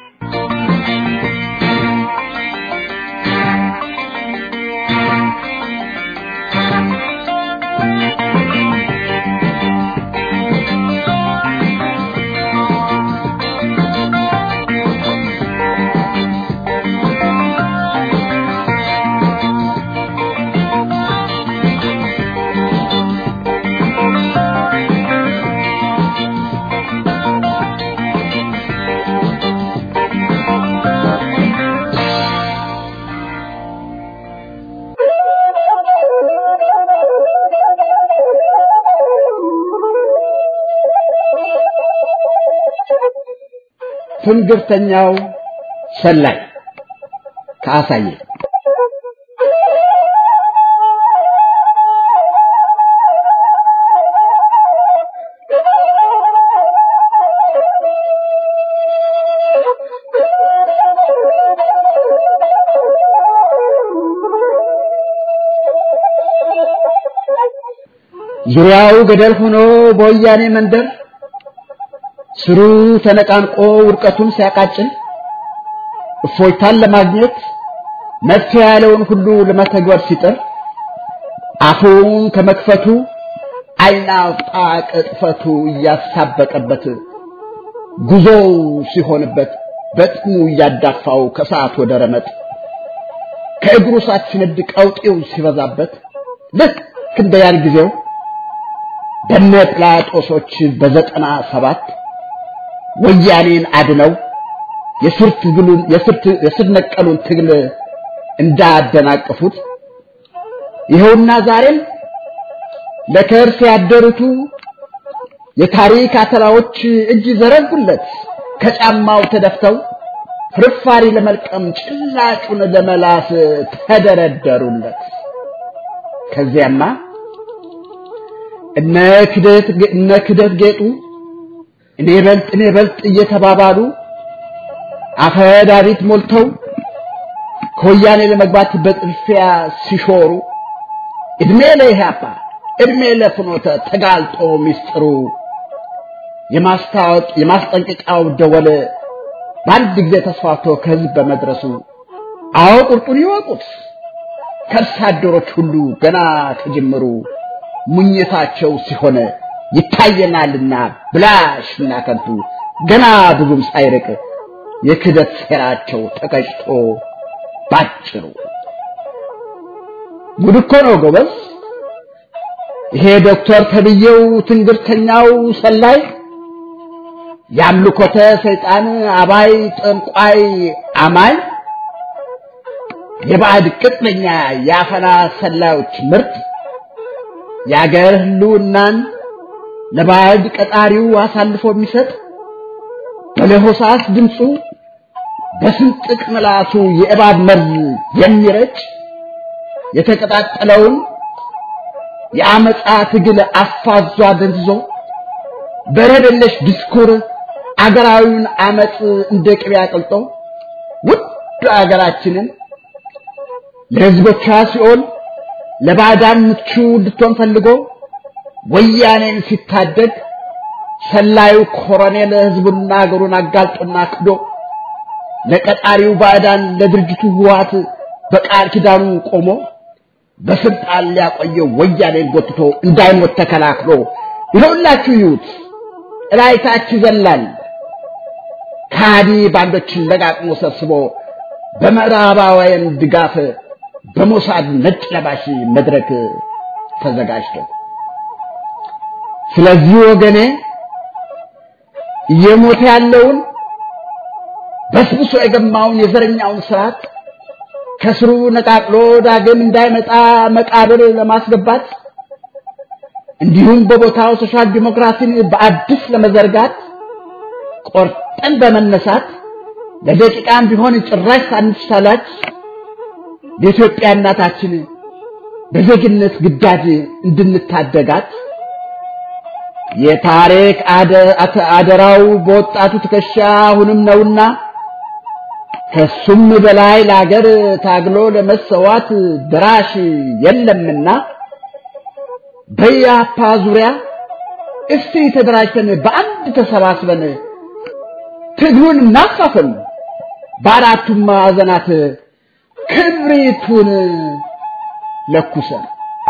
ትንግርተኛው ሰላይ ከአሳየ ዙሪያው ገደል ሆኖ በወያኔ መንደር ስሩ ተነቃንቆ ውድቀቱን ሲያቃጭል እፎይታን ለማግኘት መፍትሄ ያለውን ሁሉ ለመተግበር ሲጥር አፉን ከመክፈቱ ዓይን አውጣ ቅጥፈቱ እያሳበቀበት ጉዞው ሲሆንበት በጥሙ እያዳፋው ከሰዓት ወደ ረመጥ ከእግሩ ሳትነድ ቀውጤው ሲበዛበት ልክ እንደ ያን ጊዜው በነ ጲላጦሶች በዘጠና ሰባት ወያኔን አድነው የስር ትግሉን የስር ነቀሉን ትግል እንዳደናቀፉት ይኸውና ዛሬም ለከርስ ያደሩቱ የታሪክ አተላዎች እጅ ዘረጉለት ከጫማው ተደፍተው ፍርፋሪ ለመልቀም ጭላጩን ለመላስ ተደረደሩለት። ከዚያማ እነ ክደት እነ ክደት ጌጡ እኔ በልጥ እኔ በልጥ እየተባባሉ አፈዳሪት ሞልተው ከወያኔ ለመግባት በጥልፊያ ሲሾሩ እድሜ ለኢህአፓ እድሜ ለፍኖተ ተጋልጦ ሚስጥሩ የማስታወቅ የማስጠንቀቂያው ደወል በአንድ ጊዜ ተስፋፍቶ ከህዝብ በመድረሱ አዎ ቁርጡን ይወቁት ከርሳ አደሮች ሁሉ ገና ከጅምሩ ሙኝታቸው ሲሆን ይታየናልና ብላሽና ከንቱ ገና ብዙም ሳይርቅ የክደት ሴራቸው ተቀጭቶ ባጭሩ ጉድ እኮ ነው ጎበዝ። ይሄ ዶክተር ተብዬው ትንግርተኛው ሰላይ የአምልኮተ ሰይጣን አባይ ጠንቋይ አማኝ የባዕድ ቅጥነኛ የአፈና ሰላዮች ምርት የአገር ህልውናን ለባዕድ ቀጣሪው አሳልፎ የሚሰጥ በለሆሳስ ድምፁ በስንጥቅ ምላሱ የእባብ መርዝ የሚረጭ የተቀጣጠለውን የአመፃ ትግል አፋዟ ደንዝዞ በረደለሽ ዲስኩር አገራዊውን አመፅ እንደ ቅቤ አቅልጦ ውድ አገራችንን ለህዝቦቿ ሲኦል ለባዕዳን ምቹ እንድትሆን ፈልጎ ወያኔን ሲታደግ ሰላዩ ኮሎኔል ህዝቡና አገሩን አጋልጦና ክዶ ለቀጣሪው ባዕዳን ለድርጅቱ ህወሓት በቃል ኪዳኑ ቆሞ በስልጣን ሊያቆየው ወያኔን ጎትቶ እንዳይሞት ተከላክሎ ይኸውላችሁ ይዩት እላይታች ይዘላል ካዲ ባንዶችን ለቃቅሞ ሰብስቦ በምዕራባውያን ድጋፍ በሞሳድ ነጭ ለባሽ መድረክ ተዘጋጅቶ ስለዚህ ወገኔ እየሞተ ያለውን በስብሶ የገማውን የዘረኛውን ስርዓት ከስሩ ነቃቅሎ ዳግም እንዳይመጣ መቃብር ለማስገባት እንዲሁም በቦታው ሶሻል ዲሞክራሲን በአዲስ ለመዘርጋት ቆርጠን በመነሳት ለደቂቃም ቢሆን ጭራሽ ሳንሳላች የኢትዮጵያ እናታችን በዜግነት ግዳጅ እንድንታደጋት የታሪክ አደራው በወጣቱ ትከሻ አሁንም ነውና ከሱም በላይ ለአገር ታግሎ ለመሰዋት ድራሽ የለምና በያፓ ዙሪያ እስቲ ተደራጅተን በአንድ ተሰባስበን ትግሉን እናፋፍም፣ በአራቱም ማዕዘናት ክብሪቱን ለኩሰን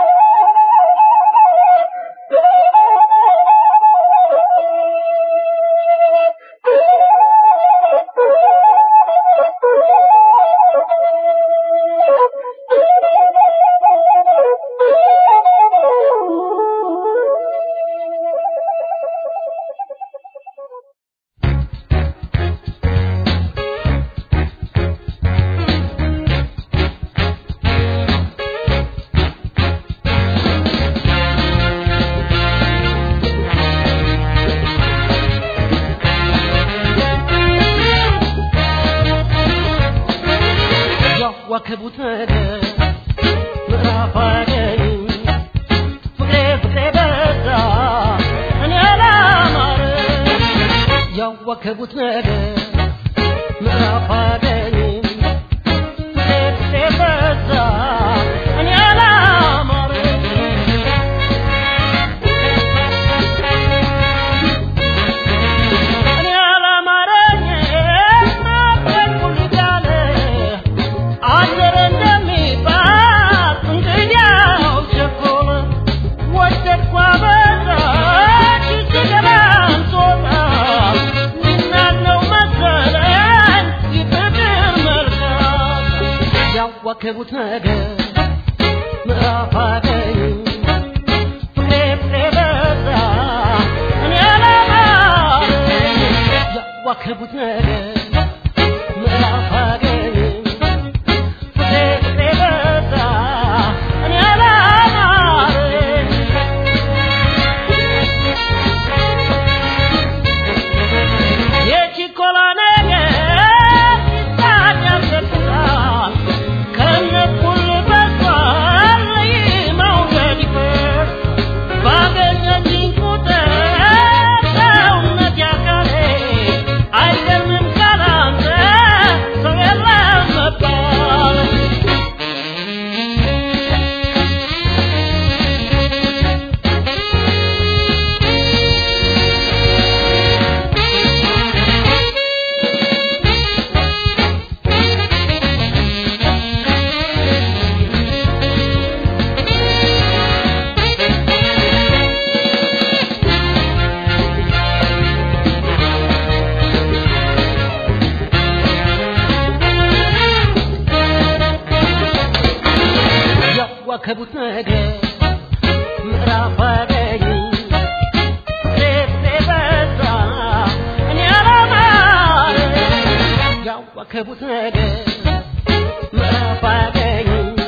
ያዋከቡት ነገር ምዕራፍ አገኝ ፍቅሬ ፍቅሬ በዛ እኔ አላማረ ያዋከቡት ነገር ምዕራፍ አገኝ ፍቅሬ ፍቅሬ በዛ እኔ አላማረ እኔ አላማረኝ ናፈቁኝ እያለ አደረ እንደሚባል እንግዲያው ቸኮለ ወደድኳ በዛች ስገባም ስወጣ ምናለው መሰለኝ ይፍቅር መልካም ያዋከቡት ነገር ምዕራፍ አገኝ ፍቅሬ ፍቅሬ በዛ እኔ አላማረኝ ያዋከቡት ነገር ምዕራፍ አገኘም ፍቅሬ ፍቅሬ በዛ እኔ አላማረኝ የችኮላ ነገር ሲሳት ያስፈቅዳል ከነኩል በሷል መውደድ ይፈር ባገኘችኝ ቁጥር ሰውነት ያካሌ አይገርምም ካላንተ ሰው የለም መባል ያዋከቡት ነገር ምዕራፍ አገኝ ፍሬ በዛ እኔ አላማረ ያዋከቡት ነገር ምዕራፍ አገኝ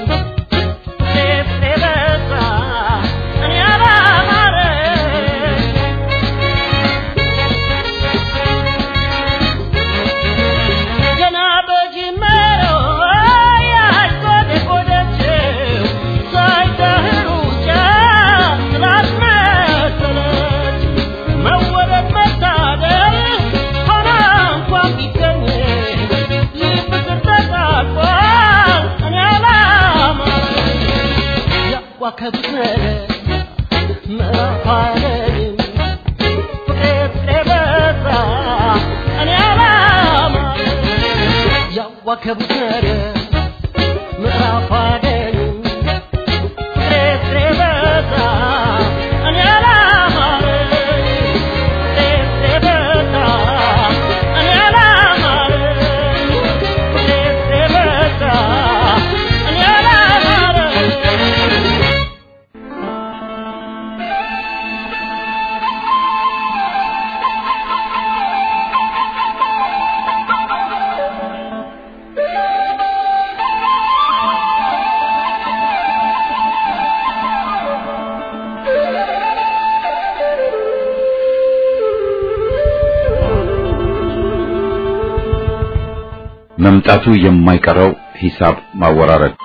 ፍሬ በዛ እኔ አላማረ ገና በጅመረው ያልጎደጎደችው ሳይዳህሩ ጫፍ ስላስመሰለች መወደድ መታደል ሆና እንኳን ቢገኝ ይህ ፍቅር ተቃጥሏል እኔ አላማረኝ ያዋከቡት ነገር ምዕራፍ አለኝም ፍቅሬ ፍቅሬ በዛ እኔ አላማረኝ ያዋከቡት ነገር ምዕራፍ አገኘም ፍቅሬ ፍቅሬ በዛ እኔ አላማረኝ ፍቅሬ ፍቅሬ በዛ እኔ አላማረኝ ፍቅሬ ፍቅሬ በዛ እኔ አላማረኝ መምጣቱ የማይቀረው ሂሳብ ማወራረድ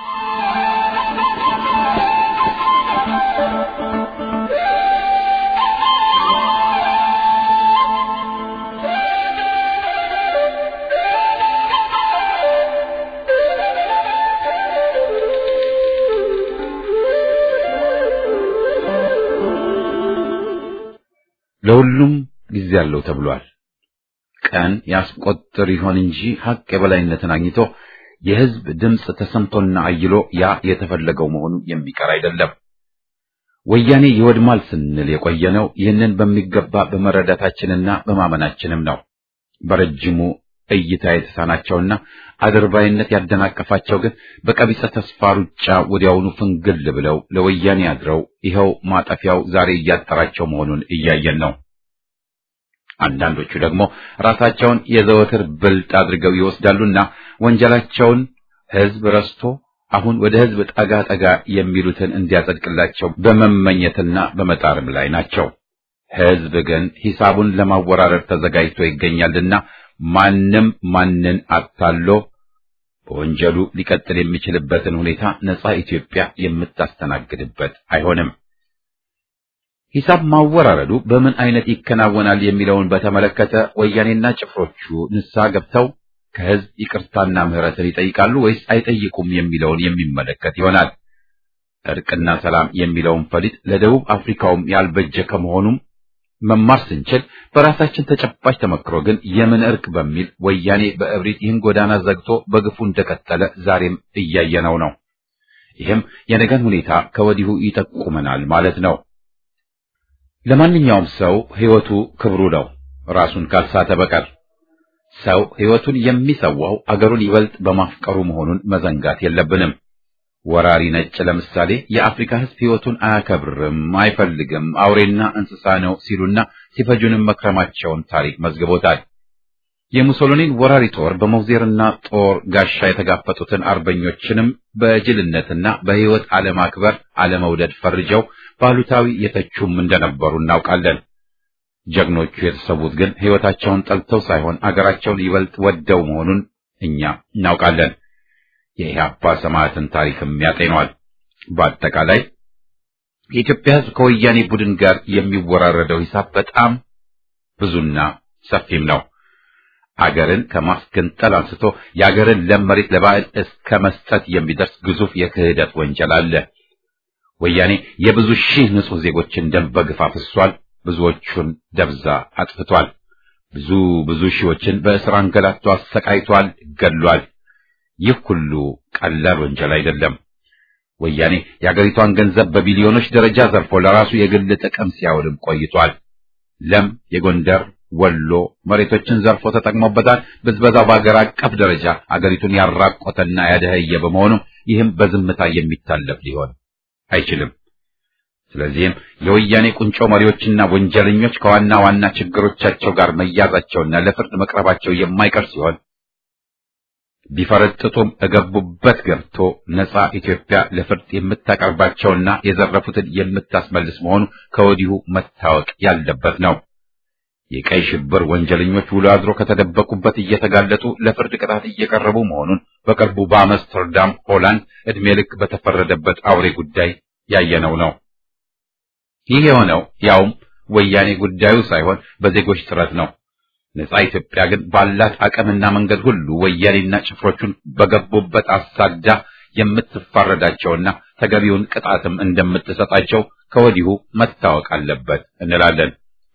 ለሁሉም ጊዜ አለው ተብሏል። ቀን ያስቆጥር ይሆን እንጂ ሀቅ የበላይነትን አግኝቶ የህዝብ ድምፅ ተሰምቶና አይሎ ያ የተፈለገው መሆኑ የሚቀር አይደለም። ወያኔ ይወድማል ስንል የቆየነው ይህንን በሚገባ በመረዳታችንና በማመናችንም ነው። በረጅሙ እይታ የተሳናቸውና አድርባይነት ያደናቀፋቸው ግን በቀቢጸ ተስፋ ሩጫ ወዲያውኑ ፍንግል ብለው ለወያኔ አድረው ይኸው ማጠፊያው ዛሬ እያጠራቸው መሆኑን እያየን ነው። አንዳንዶቹ ደግሞ ራሳቸውን የዘወትር ብልጥ አድርገው ይወስዳሉና ወንጀላቸውን ህዝብ ረስቶ አሁን ወደ ህዝብ ጠጋ ጠጋ የሚሉትን እንዲያጸድቅላቸው በመመኘትና በመጣርም ላይ ናቸው። ህዝብ ግን ሂሳቡን ለማወራረድ ተዘጋጅቶ ይገኛልና ማንም ማንን አታሎ በወንጀሉ ሊቀጥል የሚችልበትን ሁኔታ ነጻ ኢትዮጵያ የምታስተናግድበት አይሆንም። ሂሳብ ማወራረዱ በምን አይነት ይከናወናል የሚለውን በተመለከተ ወያኔና ጭፍሮቹ ንስሐ ገብተው ከህዝብ ይቅርታና ምህረትን ይጠይቃሉ ወይስ አይጠይቁም የሚለውን የሚመለከት ይሆናል። እርቅና ሰላም የሚለውን ፈሊጥ ለደቡብ አፍሪካውም ያልበጀ ከመሆኑም መማር ስንችል በራሳችን ተጨባጭ ተመክሮ ግን የምን እርቅ በሚል ወያኔ በእብሪት ይህን ጎዳና ዘግቶ በግፉ እንደቀጠለ ዛሬም እያየነው ነው። ይህም የነገን ሁኔታ ከወዲሁ ይጠቁመናል ማለት ነው። ለማንኛውም ሰው ህይወቱ ክብሩ ነው፣ ራሱን ካልሳተ በቀር። ሰው ህይወቱን የሚሰዋው አገሩን ይበልጥ በማፍቀሩ መሆኑን መዘንጋት የለብንም። ወራሪ ነጭ ለምሳሌ የአፍሪካ ህዝብ ህይወቱን አያከብርም፣ አይፈልግም፣ አውሬና እንስሳ ነው ሲሉና ሲፈጁንም መክረማቸውን ታሪክ መዝግቦታል። የሙሶሎኒን ወራሪ ጦር በሞዜርና ጦር ጋሻ የተጋፈጡትን አርበኞችንም በጅልነትና በሕይወት አለማክበር አለመውደድ ፈርጀው ባሉታዊ የተቹም እንደነበሩ እናውቃለን። ጀግኖቹ የተሰዉት ግን ሕይወታቸውን ጠልተው ሳይሆን አገራቸውን ይበልጥ ወደው መሆኑን እኛ እናውቃለን። የኢህአፓ ሰማዕትን ታሪክም ያጤኗል። በአጠቃላይ የኢትዮጵያ ሕዝብ ከወያኔ ቡድን ጋር የሚወራረደው ሂሳብ በጣም ብዙና ሰፊም ነው። አገርን ከማስገንጠል አንስቶ የአገርን ለም መሬት ለባዕድ እስከ መስጠት የሚደርስ ግዙፍ የክህደት ወንጀል አለ። ወያኔ የብዙ ሺህ ንጹሕ ዜጎችን ደም በግፍ አፍሷል። ብዙዎቹን ደብዛ አጥፍቷል። ብዙ ብዙ ሺዎችን በእስር አንገላቶ አሰቃይቷል፣ ገድሏል። ይህ ሁሉ ቀላል ወንጀል አይደለም። ወያኔ የአገሪቷን ገንዘብ በቢሊዮኖች ደረጃ ዘርፎ ለራሱ የግል ጥቅም ሲያውልም ቆይቷል። ለም የጎንደር ወሎ መሬቶችን ዘርፎ ተጠቅሞበታል። ብዝበዛው በአገር አቀፍ ደረጃ አገሪቱን ያራቆተና ያደኸየ በመሆኑ ይህም በዝምታ የሚታለፍ ሊሆን አይችልም። ስለዚህም የወያኔ ቁንጮ መሪዎችና ወንጀለኞች ከዋና ዋና ችግሮቻቸው ጋር መያዛቸውና ለፍርድ መቅረባቸው የማይቀር ሲሆን ቢፈረጥጡም እገቡበት ገብቶ ነጻ ኢትዮጵያ ለፍርድ የምታቀርባቸውና የዘረፉትን የምታስመልስ መሆኑ ከወዲሁ መታወቅ ያለበት ነው። የቀይ ሽብር ወንጀለኞች ውሎ አድሮ ከተደበቁበት እየተጋለጡ ለፍርድ ቅጣት እየቀረቡ መሆኑን በቅርቡ በአምስተርዳም ሆላንድ ዕድሜ ልክ በተፈረደበት አውሬ ጉዳይ ያየነው ነው። ይህ የሆነው ያውም ወያኔ ጉዳዩ ሳይሆን በዜጎች ጥረት ነው። ነጻ ኢትዮጵያ ግን ባላት አቅምና መንገድ ሁሉ ወያኔና ጭፍሮቹን በገቡበት አሳዳ የምትፋረዳቸውና ተገቢውን ቅጣትም እንደምትሰጣቸው ከወዲሁ መታወቅ አለበት እንላለን።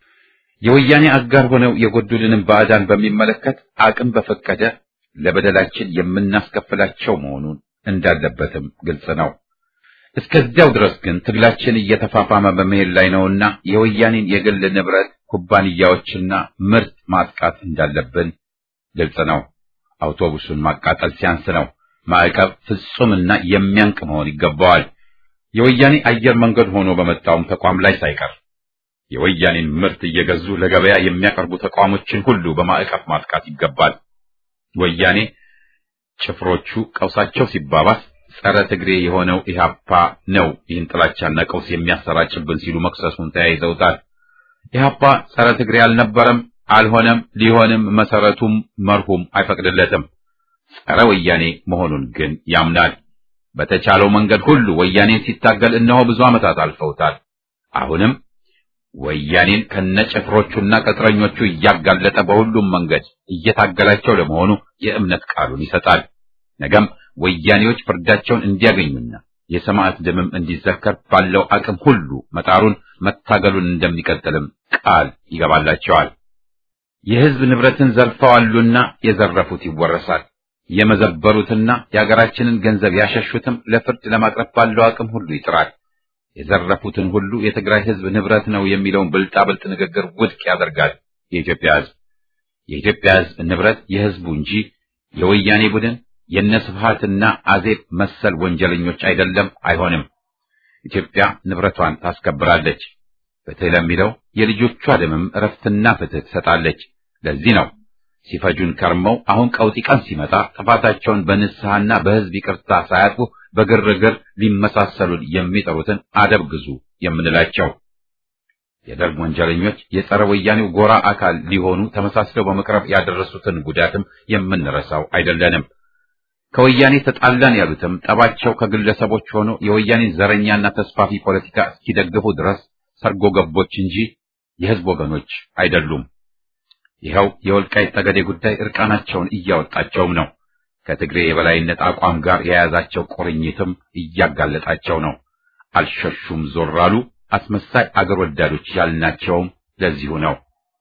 የወያኔ አጋር ሆነው የጎዱልንም ባዕዳን በሚመለከት አቅም በፈቀደ ለበደላችን የምናስከፍላቸው መሆኑን እንዳለበትም ግልጽ ነው። እስከዚያው ድረስ ግን ትግላችን እየተፋፋመ በመሄድ ላይ ነውና የወያኔን የግል ንብረት ኩባንያዎችና ምርት ማጥቃት እንዳለብን ግልጽ ነው። አውቶቡሱን ማቃጠል ሲያንስ ነው። ማዕቀብ ፍጹምና የሚያንቅ መሆን ይገባዋል። የወያኔ አየር መንገድ ሆኖ በመጣውም ተቋም ላይ ሳይቀር የወያኔን ምርት እየገዙ ለገበያ የሚያቀርቡ ተቋሞችን ሁሉ በማዕቀብ ማጥቃት ይገባል። ወያኔ ጭፍሮቹ ቀውሳቸው ሲባባስ ጸረ ትግሬ የሆነው ኢህአፓ ነው ይህን ጥላቻና ቀውስ የሚያሰራጭብን ሲሉ መክሰሱን ተያይዘውታል። ኢህአፓ ጸረ ትግሬ አልነበረም፣ አልሆነም፣ ሊሆንም መሰረቱም መርሁም አይፈቅድለትም። ጸረ ወያኔ መሆኑን ግን ያምናል። በተቻለው መንገድ ሁሉ ወያኔን ሲታገል እነሆ ብዙ ዓመታት አልፈውታል። አሁንም ወያኔን ከነጭፍሮቹና ቅጥረኞቹ እያጋለጠ በሁሉም መንገድ እየታገላቸው ለመሆኑ የእምነት ቃሉን ይሰጣል። ነገም ወያኔዎች ፍርዳቸውን እንዲያገኙና የሰማዕት ደምም እንዲዘከር ባለው አቅም ሁሉ መጣሩን መታገሉን እንደሚቀጥልም ቃል ይገባላቸዋል። የሕዝብ ንብረትን ዘርፈዋሉና የዘረፉት ይወረሳል። የመዘበሩትና የአገራችንን ገንዘብ ያሸሹትም ለፍርድ ለማቅረብ ባለው አቅም ሁሉ ይጥራል። የዘረፉትን ሁሉ የትግራይ ሕዝብ ንብረት ነው የሚለውን ብልጣብልጥ ንግግር ውድቅ ያደርጋል። የኢትዮጵያ ሕዝብ የኢትዮጵያ ሕዝብ ንብረት የሕዝቡ እንጂ የወያኔ ቡድን የነስብሃትና አዜብ መሰል ወንጀለኞች አይደለም፣ አይሆንም። ኢትዮጵያ ንብረቷን ታስከብራለች። ፍትህ ለሚለው የልጆቿ ደምም እረፍትና ፍትህ ትሰጣለች። ለዚህ ነው ሲፈጁን ከርመው አሁን ቀውጢ ቀን ሲመጣ ጥፋታቸውን በንስሐና በሕዝብ ይቅርታ ሳያጥፉ በግርግር ሊመሳሰሉን የሚጠሩትን አደብ ግዙ የምንላቸው። የደርግ ወንጀለኞች የጸረ ወያኔው ጎራ አካል ሊሆኑ ተመሳስለው በመቅረብ ያደረሱትን ጉዳትም የምንረሳው አይደለንም። ከወያኔ ተጣላን ያሉትም ጠባቸው ከግለሰቦች ሆኖ የወያኔን ዘረኛና ተስፋፊ ፖለቲካ እስኪደግፉ ድረስ ሰርጎ ገቦች እንጂ የሕዝብ ወገኖች አይደሉም። ይኸው የወልቃይት ጠገዴ ጉዳይ እርቃናቸውን እያወጣቸውም ነው። ከትግሬ የበላይነት አቋም ጋር የያዛቸው ቁርኝትም እያጋለጣቸው ነው። አልሸሹም ዞር አሉ። አስመሳይ አገር ወዳዶች ያልናቸውም ለዚሁ ነው።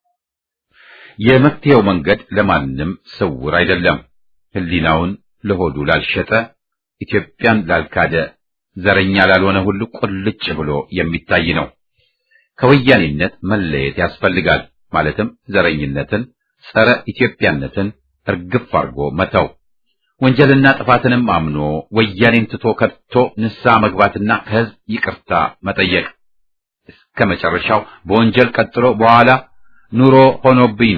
የመፍትሄው መንገድ ለማንም ስውር አይደለም። ሕሊናውን ለሆዱ ላልሸጠ፣ ኢትዮጵያን ላልካደ፣ ዘረኛ ላልሆነ ሁሉ ቁልጭ ብሎ የሚታይ ነው። ከወያኔነት መለየት ያስፈልጋል። ማለትም ዘረኝነትን፣ ጸረ ኢትዮጵያነትን እርግፍ አድርጎ መተው ወንጀልና ጥፋትንም አምኖ ወያኔን ትቶ ከድቶ ንስሐ መግባትና ከሕዝብ ይቅርታ መጠየቅ እስከ መጨረሻው በወንጀል ቀጥሎ በኋላ ኑሮ ሆኖብኝ ነው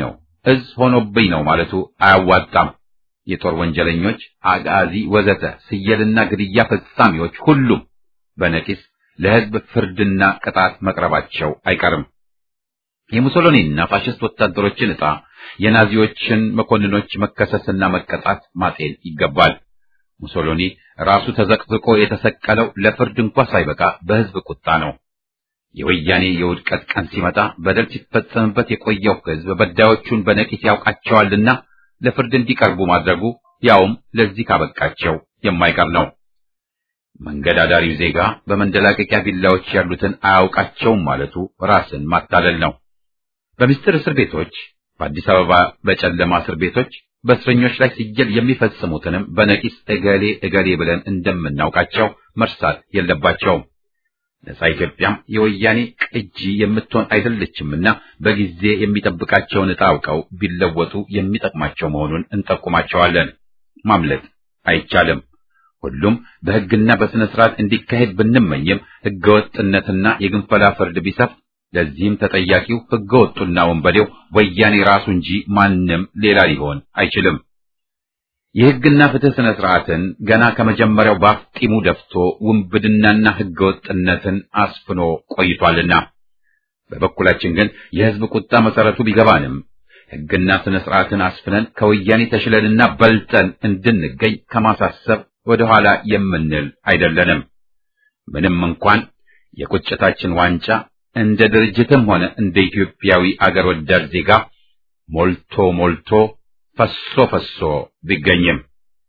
እዝ ሆኖብኝ ነው ማለቱ አያዋጣም። የጦር ወንጀለኞች፣ አጋዚ፣ ወዘተ ስየልና ግድያ ፈጻሚዎች ሁሉም በነቂስ ለሕዝብ ፍርድና ቅጣት መቅረባቸው አይቀርም። የሙሶሎኒና ፋሽስት ወታደሮችን ዕጣ የናዚዎችን መኮንኖች መከሰስና መቀጣት ማጤን ይገባል። ሙሶሎኒ ራሱ ተዘቅዝቆ የተሰቀለው ለፍርድ እንኳ ሳይበቃ በሕዝብ ቁጣ ነው። የወያኔ የውድቀት ቀን ሲመጣ በደል ሲፈጸምበት የቆየው ሕዝብ በዳዮቹን በነቂስ ያውቃቸዋልና ለፍርድ እንዲቀርቡ ማድረጉ ያውም ለዚህ ካበቃቸው የማይቀር ነው። መንገድ አዳሪው ዜጋ በመንደላቀቂያ ቢላዎች ያሉትን አያውቃቸውም ማለቱ ራስን ማታለል ነው። በምስጢር እስር ቤቶች፣ በአዲስ አበባ በጨለማ እስር ቤቶች በእስረኞች ላይ ሲጀል የሚፈጽሙትንም በነቂስ እገሌ እገሌ ብለን እንደምናውቃቸው መርሳት የለባቸውም። ነጻ ኢትዮጵያም የወያኔ ቅጂ የምትሆን አይደለችምና በጊዜ የሚጠብቃቸውን ዕጣ አውቀው ቢለወጡ የሚጠቅማቸው መሆኑን እንጠቁማቸዋለን። ማምለጥ አይቻልም። ሁሉም በሕግና በሥነ ሥርዓት እንዲካሄድ ብንመኝም ሕገወጥነትና የግንፈላ ፍርድ ቢሰፍ ለዚህም ተጠያቂው ሕገወጡና ወንበዴው ወያኔ ራሱ እንጂ ማንም ሌላ ሊሆን አይችልም። የሕግና ፍትሕ ሥነ ሥርዓትን ገና ከመጀመሪያው ባፍጢሙ ደፍቶ ውንብድናና ሕገወጥነትን አስፍኖ ቆይቷልና በበኩላችን ግን የሕዝብ ቁጣ መሠረቱ ቢገባንም ሕግና ሥነ ሥርዓትን አስፍነን ከወያኔ ተሽለንና በልጠን እንድንገኝ ከማሳሰብ ወደ ኋላ የምንል አይደለንም። ምንም እንኳን የቁጭታችን ዋንጫ እንደ ድርጅትም ሆነ እንደ ኢትዮጵያዊ አገር ወዳድ ዜጋ ሞልቶ ሞልቶ ፈሶ ፈሶ ቢገኝም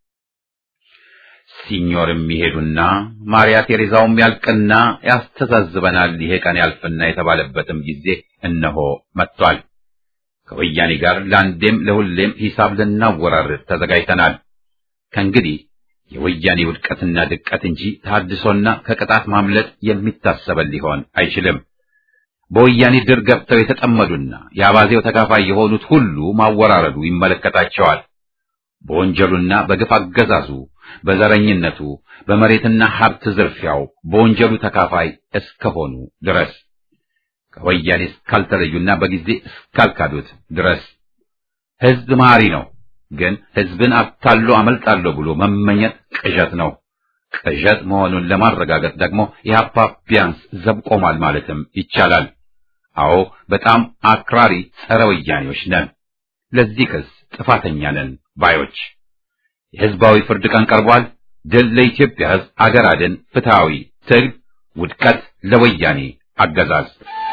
ሲኞርም ይሄዱና ማርያ ቴሬዛውም ያልቅና ያስተዛዝበናል ይሄ ቀን ያልፍና የተባለበትም ጊዜ እነሆ መጥቷል። ከወያኔ ጋር ለአንዴም ለሁሌም ሂሳብ ልናወራርድ ተዘጋጅተናል። ከእንግዲህ የወያኔ ውድቀትና ድቀት እንጂ ታድሶና ከቅጣት ማምለጥ የሚታሰበን ሊሆን አይችልም። በወያኔ ድር ገብተው የተጠመዱና የአባዜው ተካፋይ የሆኑት ሁሉ ማወራረዱ ይመለከታቸዋል። በወንጀሉና በግፍ አገዛዙ፣ በዘረኝነቱ፣ በመሬትና ሀብት ዝርፊያው በወንጀሉ ተካፋይ እስከሆኑ ድረስ ከወያኔ እስካልተለዩና በጊዜ እስካልካዱት ድረስ ሕዝብ መሐሪ ነው። ግን ሕዝብን አታሎ አመልጣለሁ ብሎ መመኘት ቅዠት ነው። ቅዠት መሆኑን ለማረጋገጥ ደግሞ ኢህአፓ ቢያንስ ዘብ ቆሟል ማለትም ይቻላል። አዎ በጣም አክራሪ ጸረ ወያኔዎች ነን። ለዚህ ክስ ጥፋተኛ ነን ባዮች። የሕዝባዊ ፍርድ ቀን ቀርቧል። ድል ለኢትዮጵያ ሕዝብ፣ አገር አድን፣ ፍትሐዊ ትግል፣ ውድቀት ለወያኔ አገዛዝ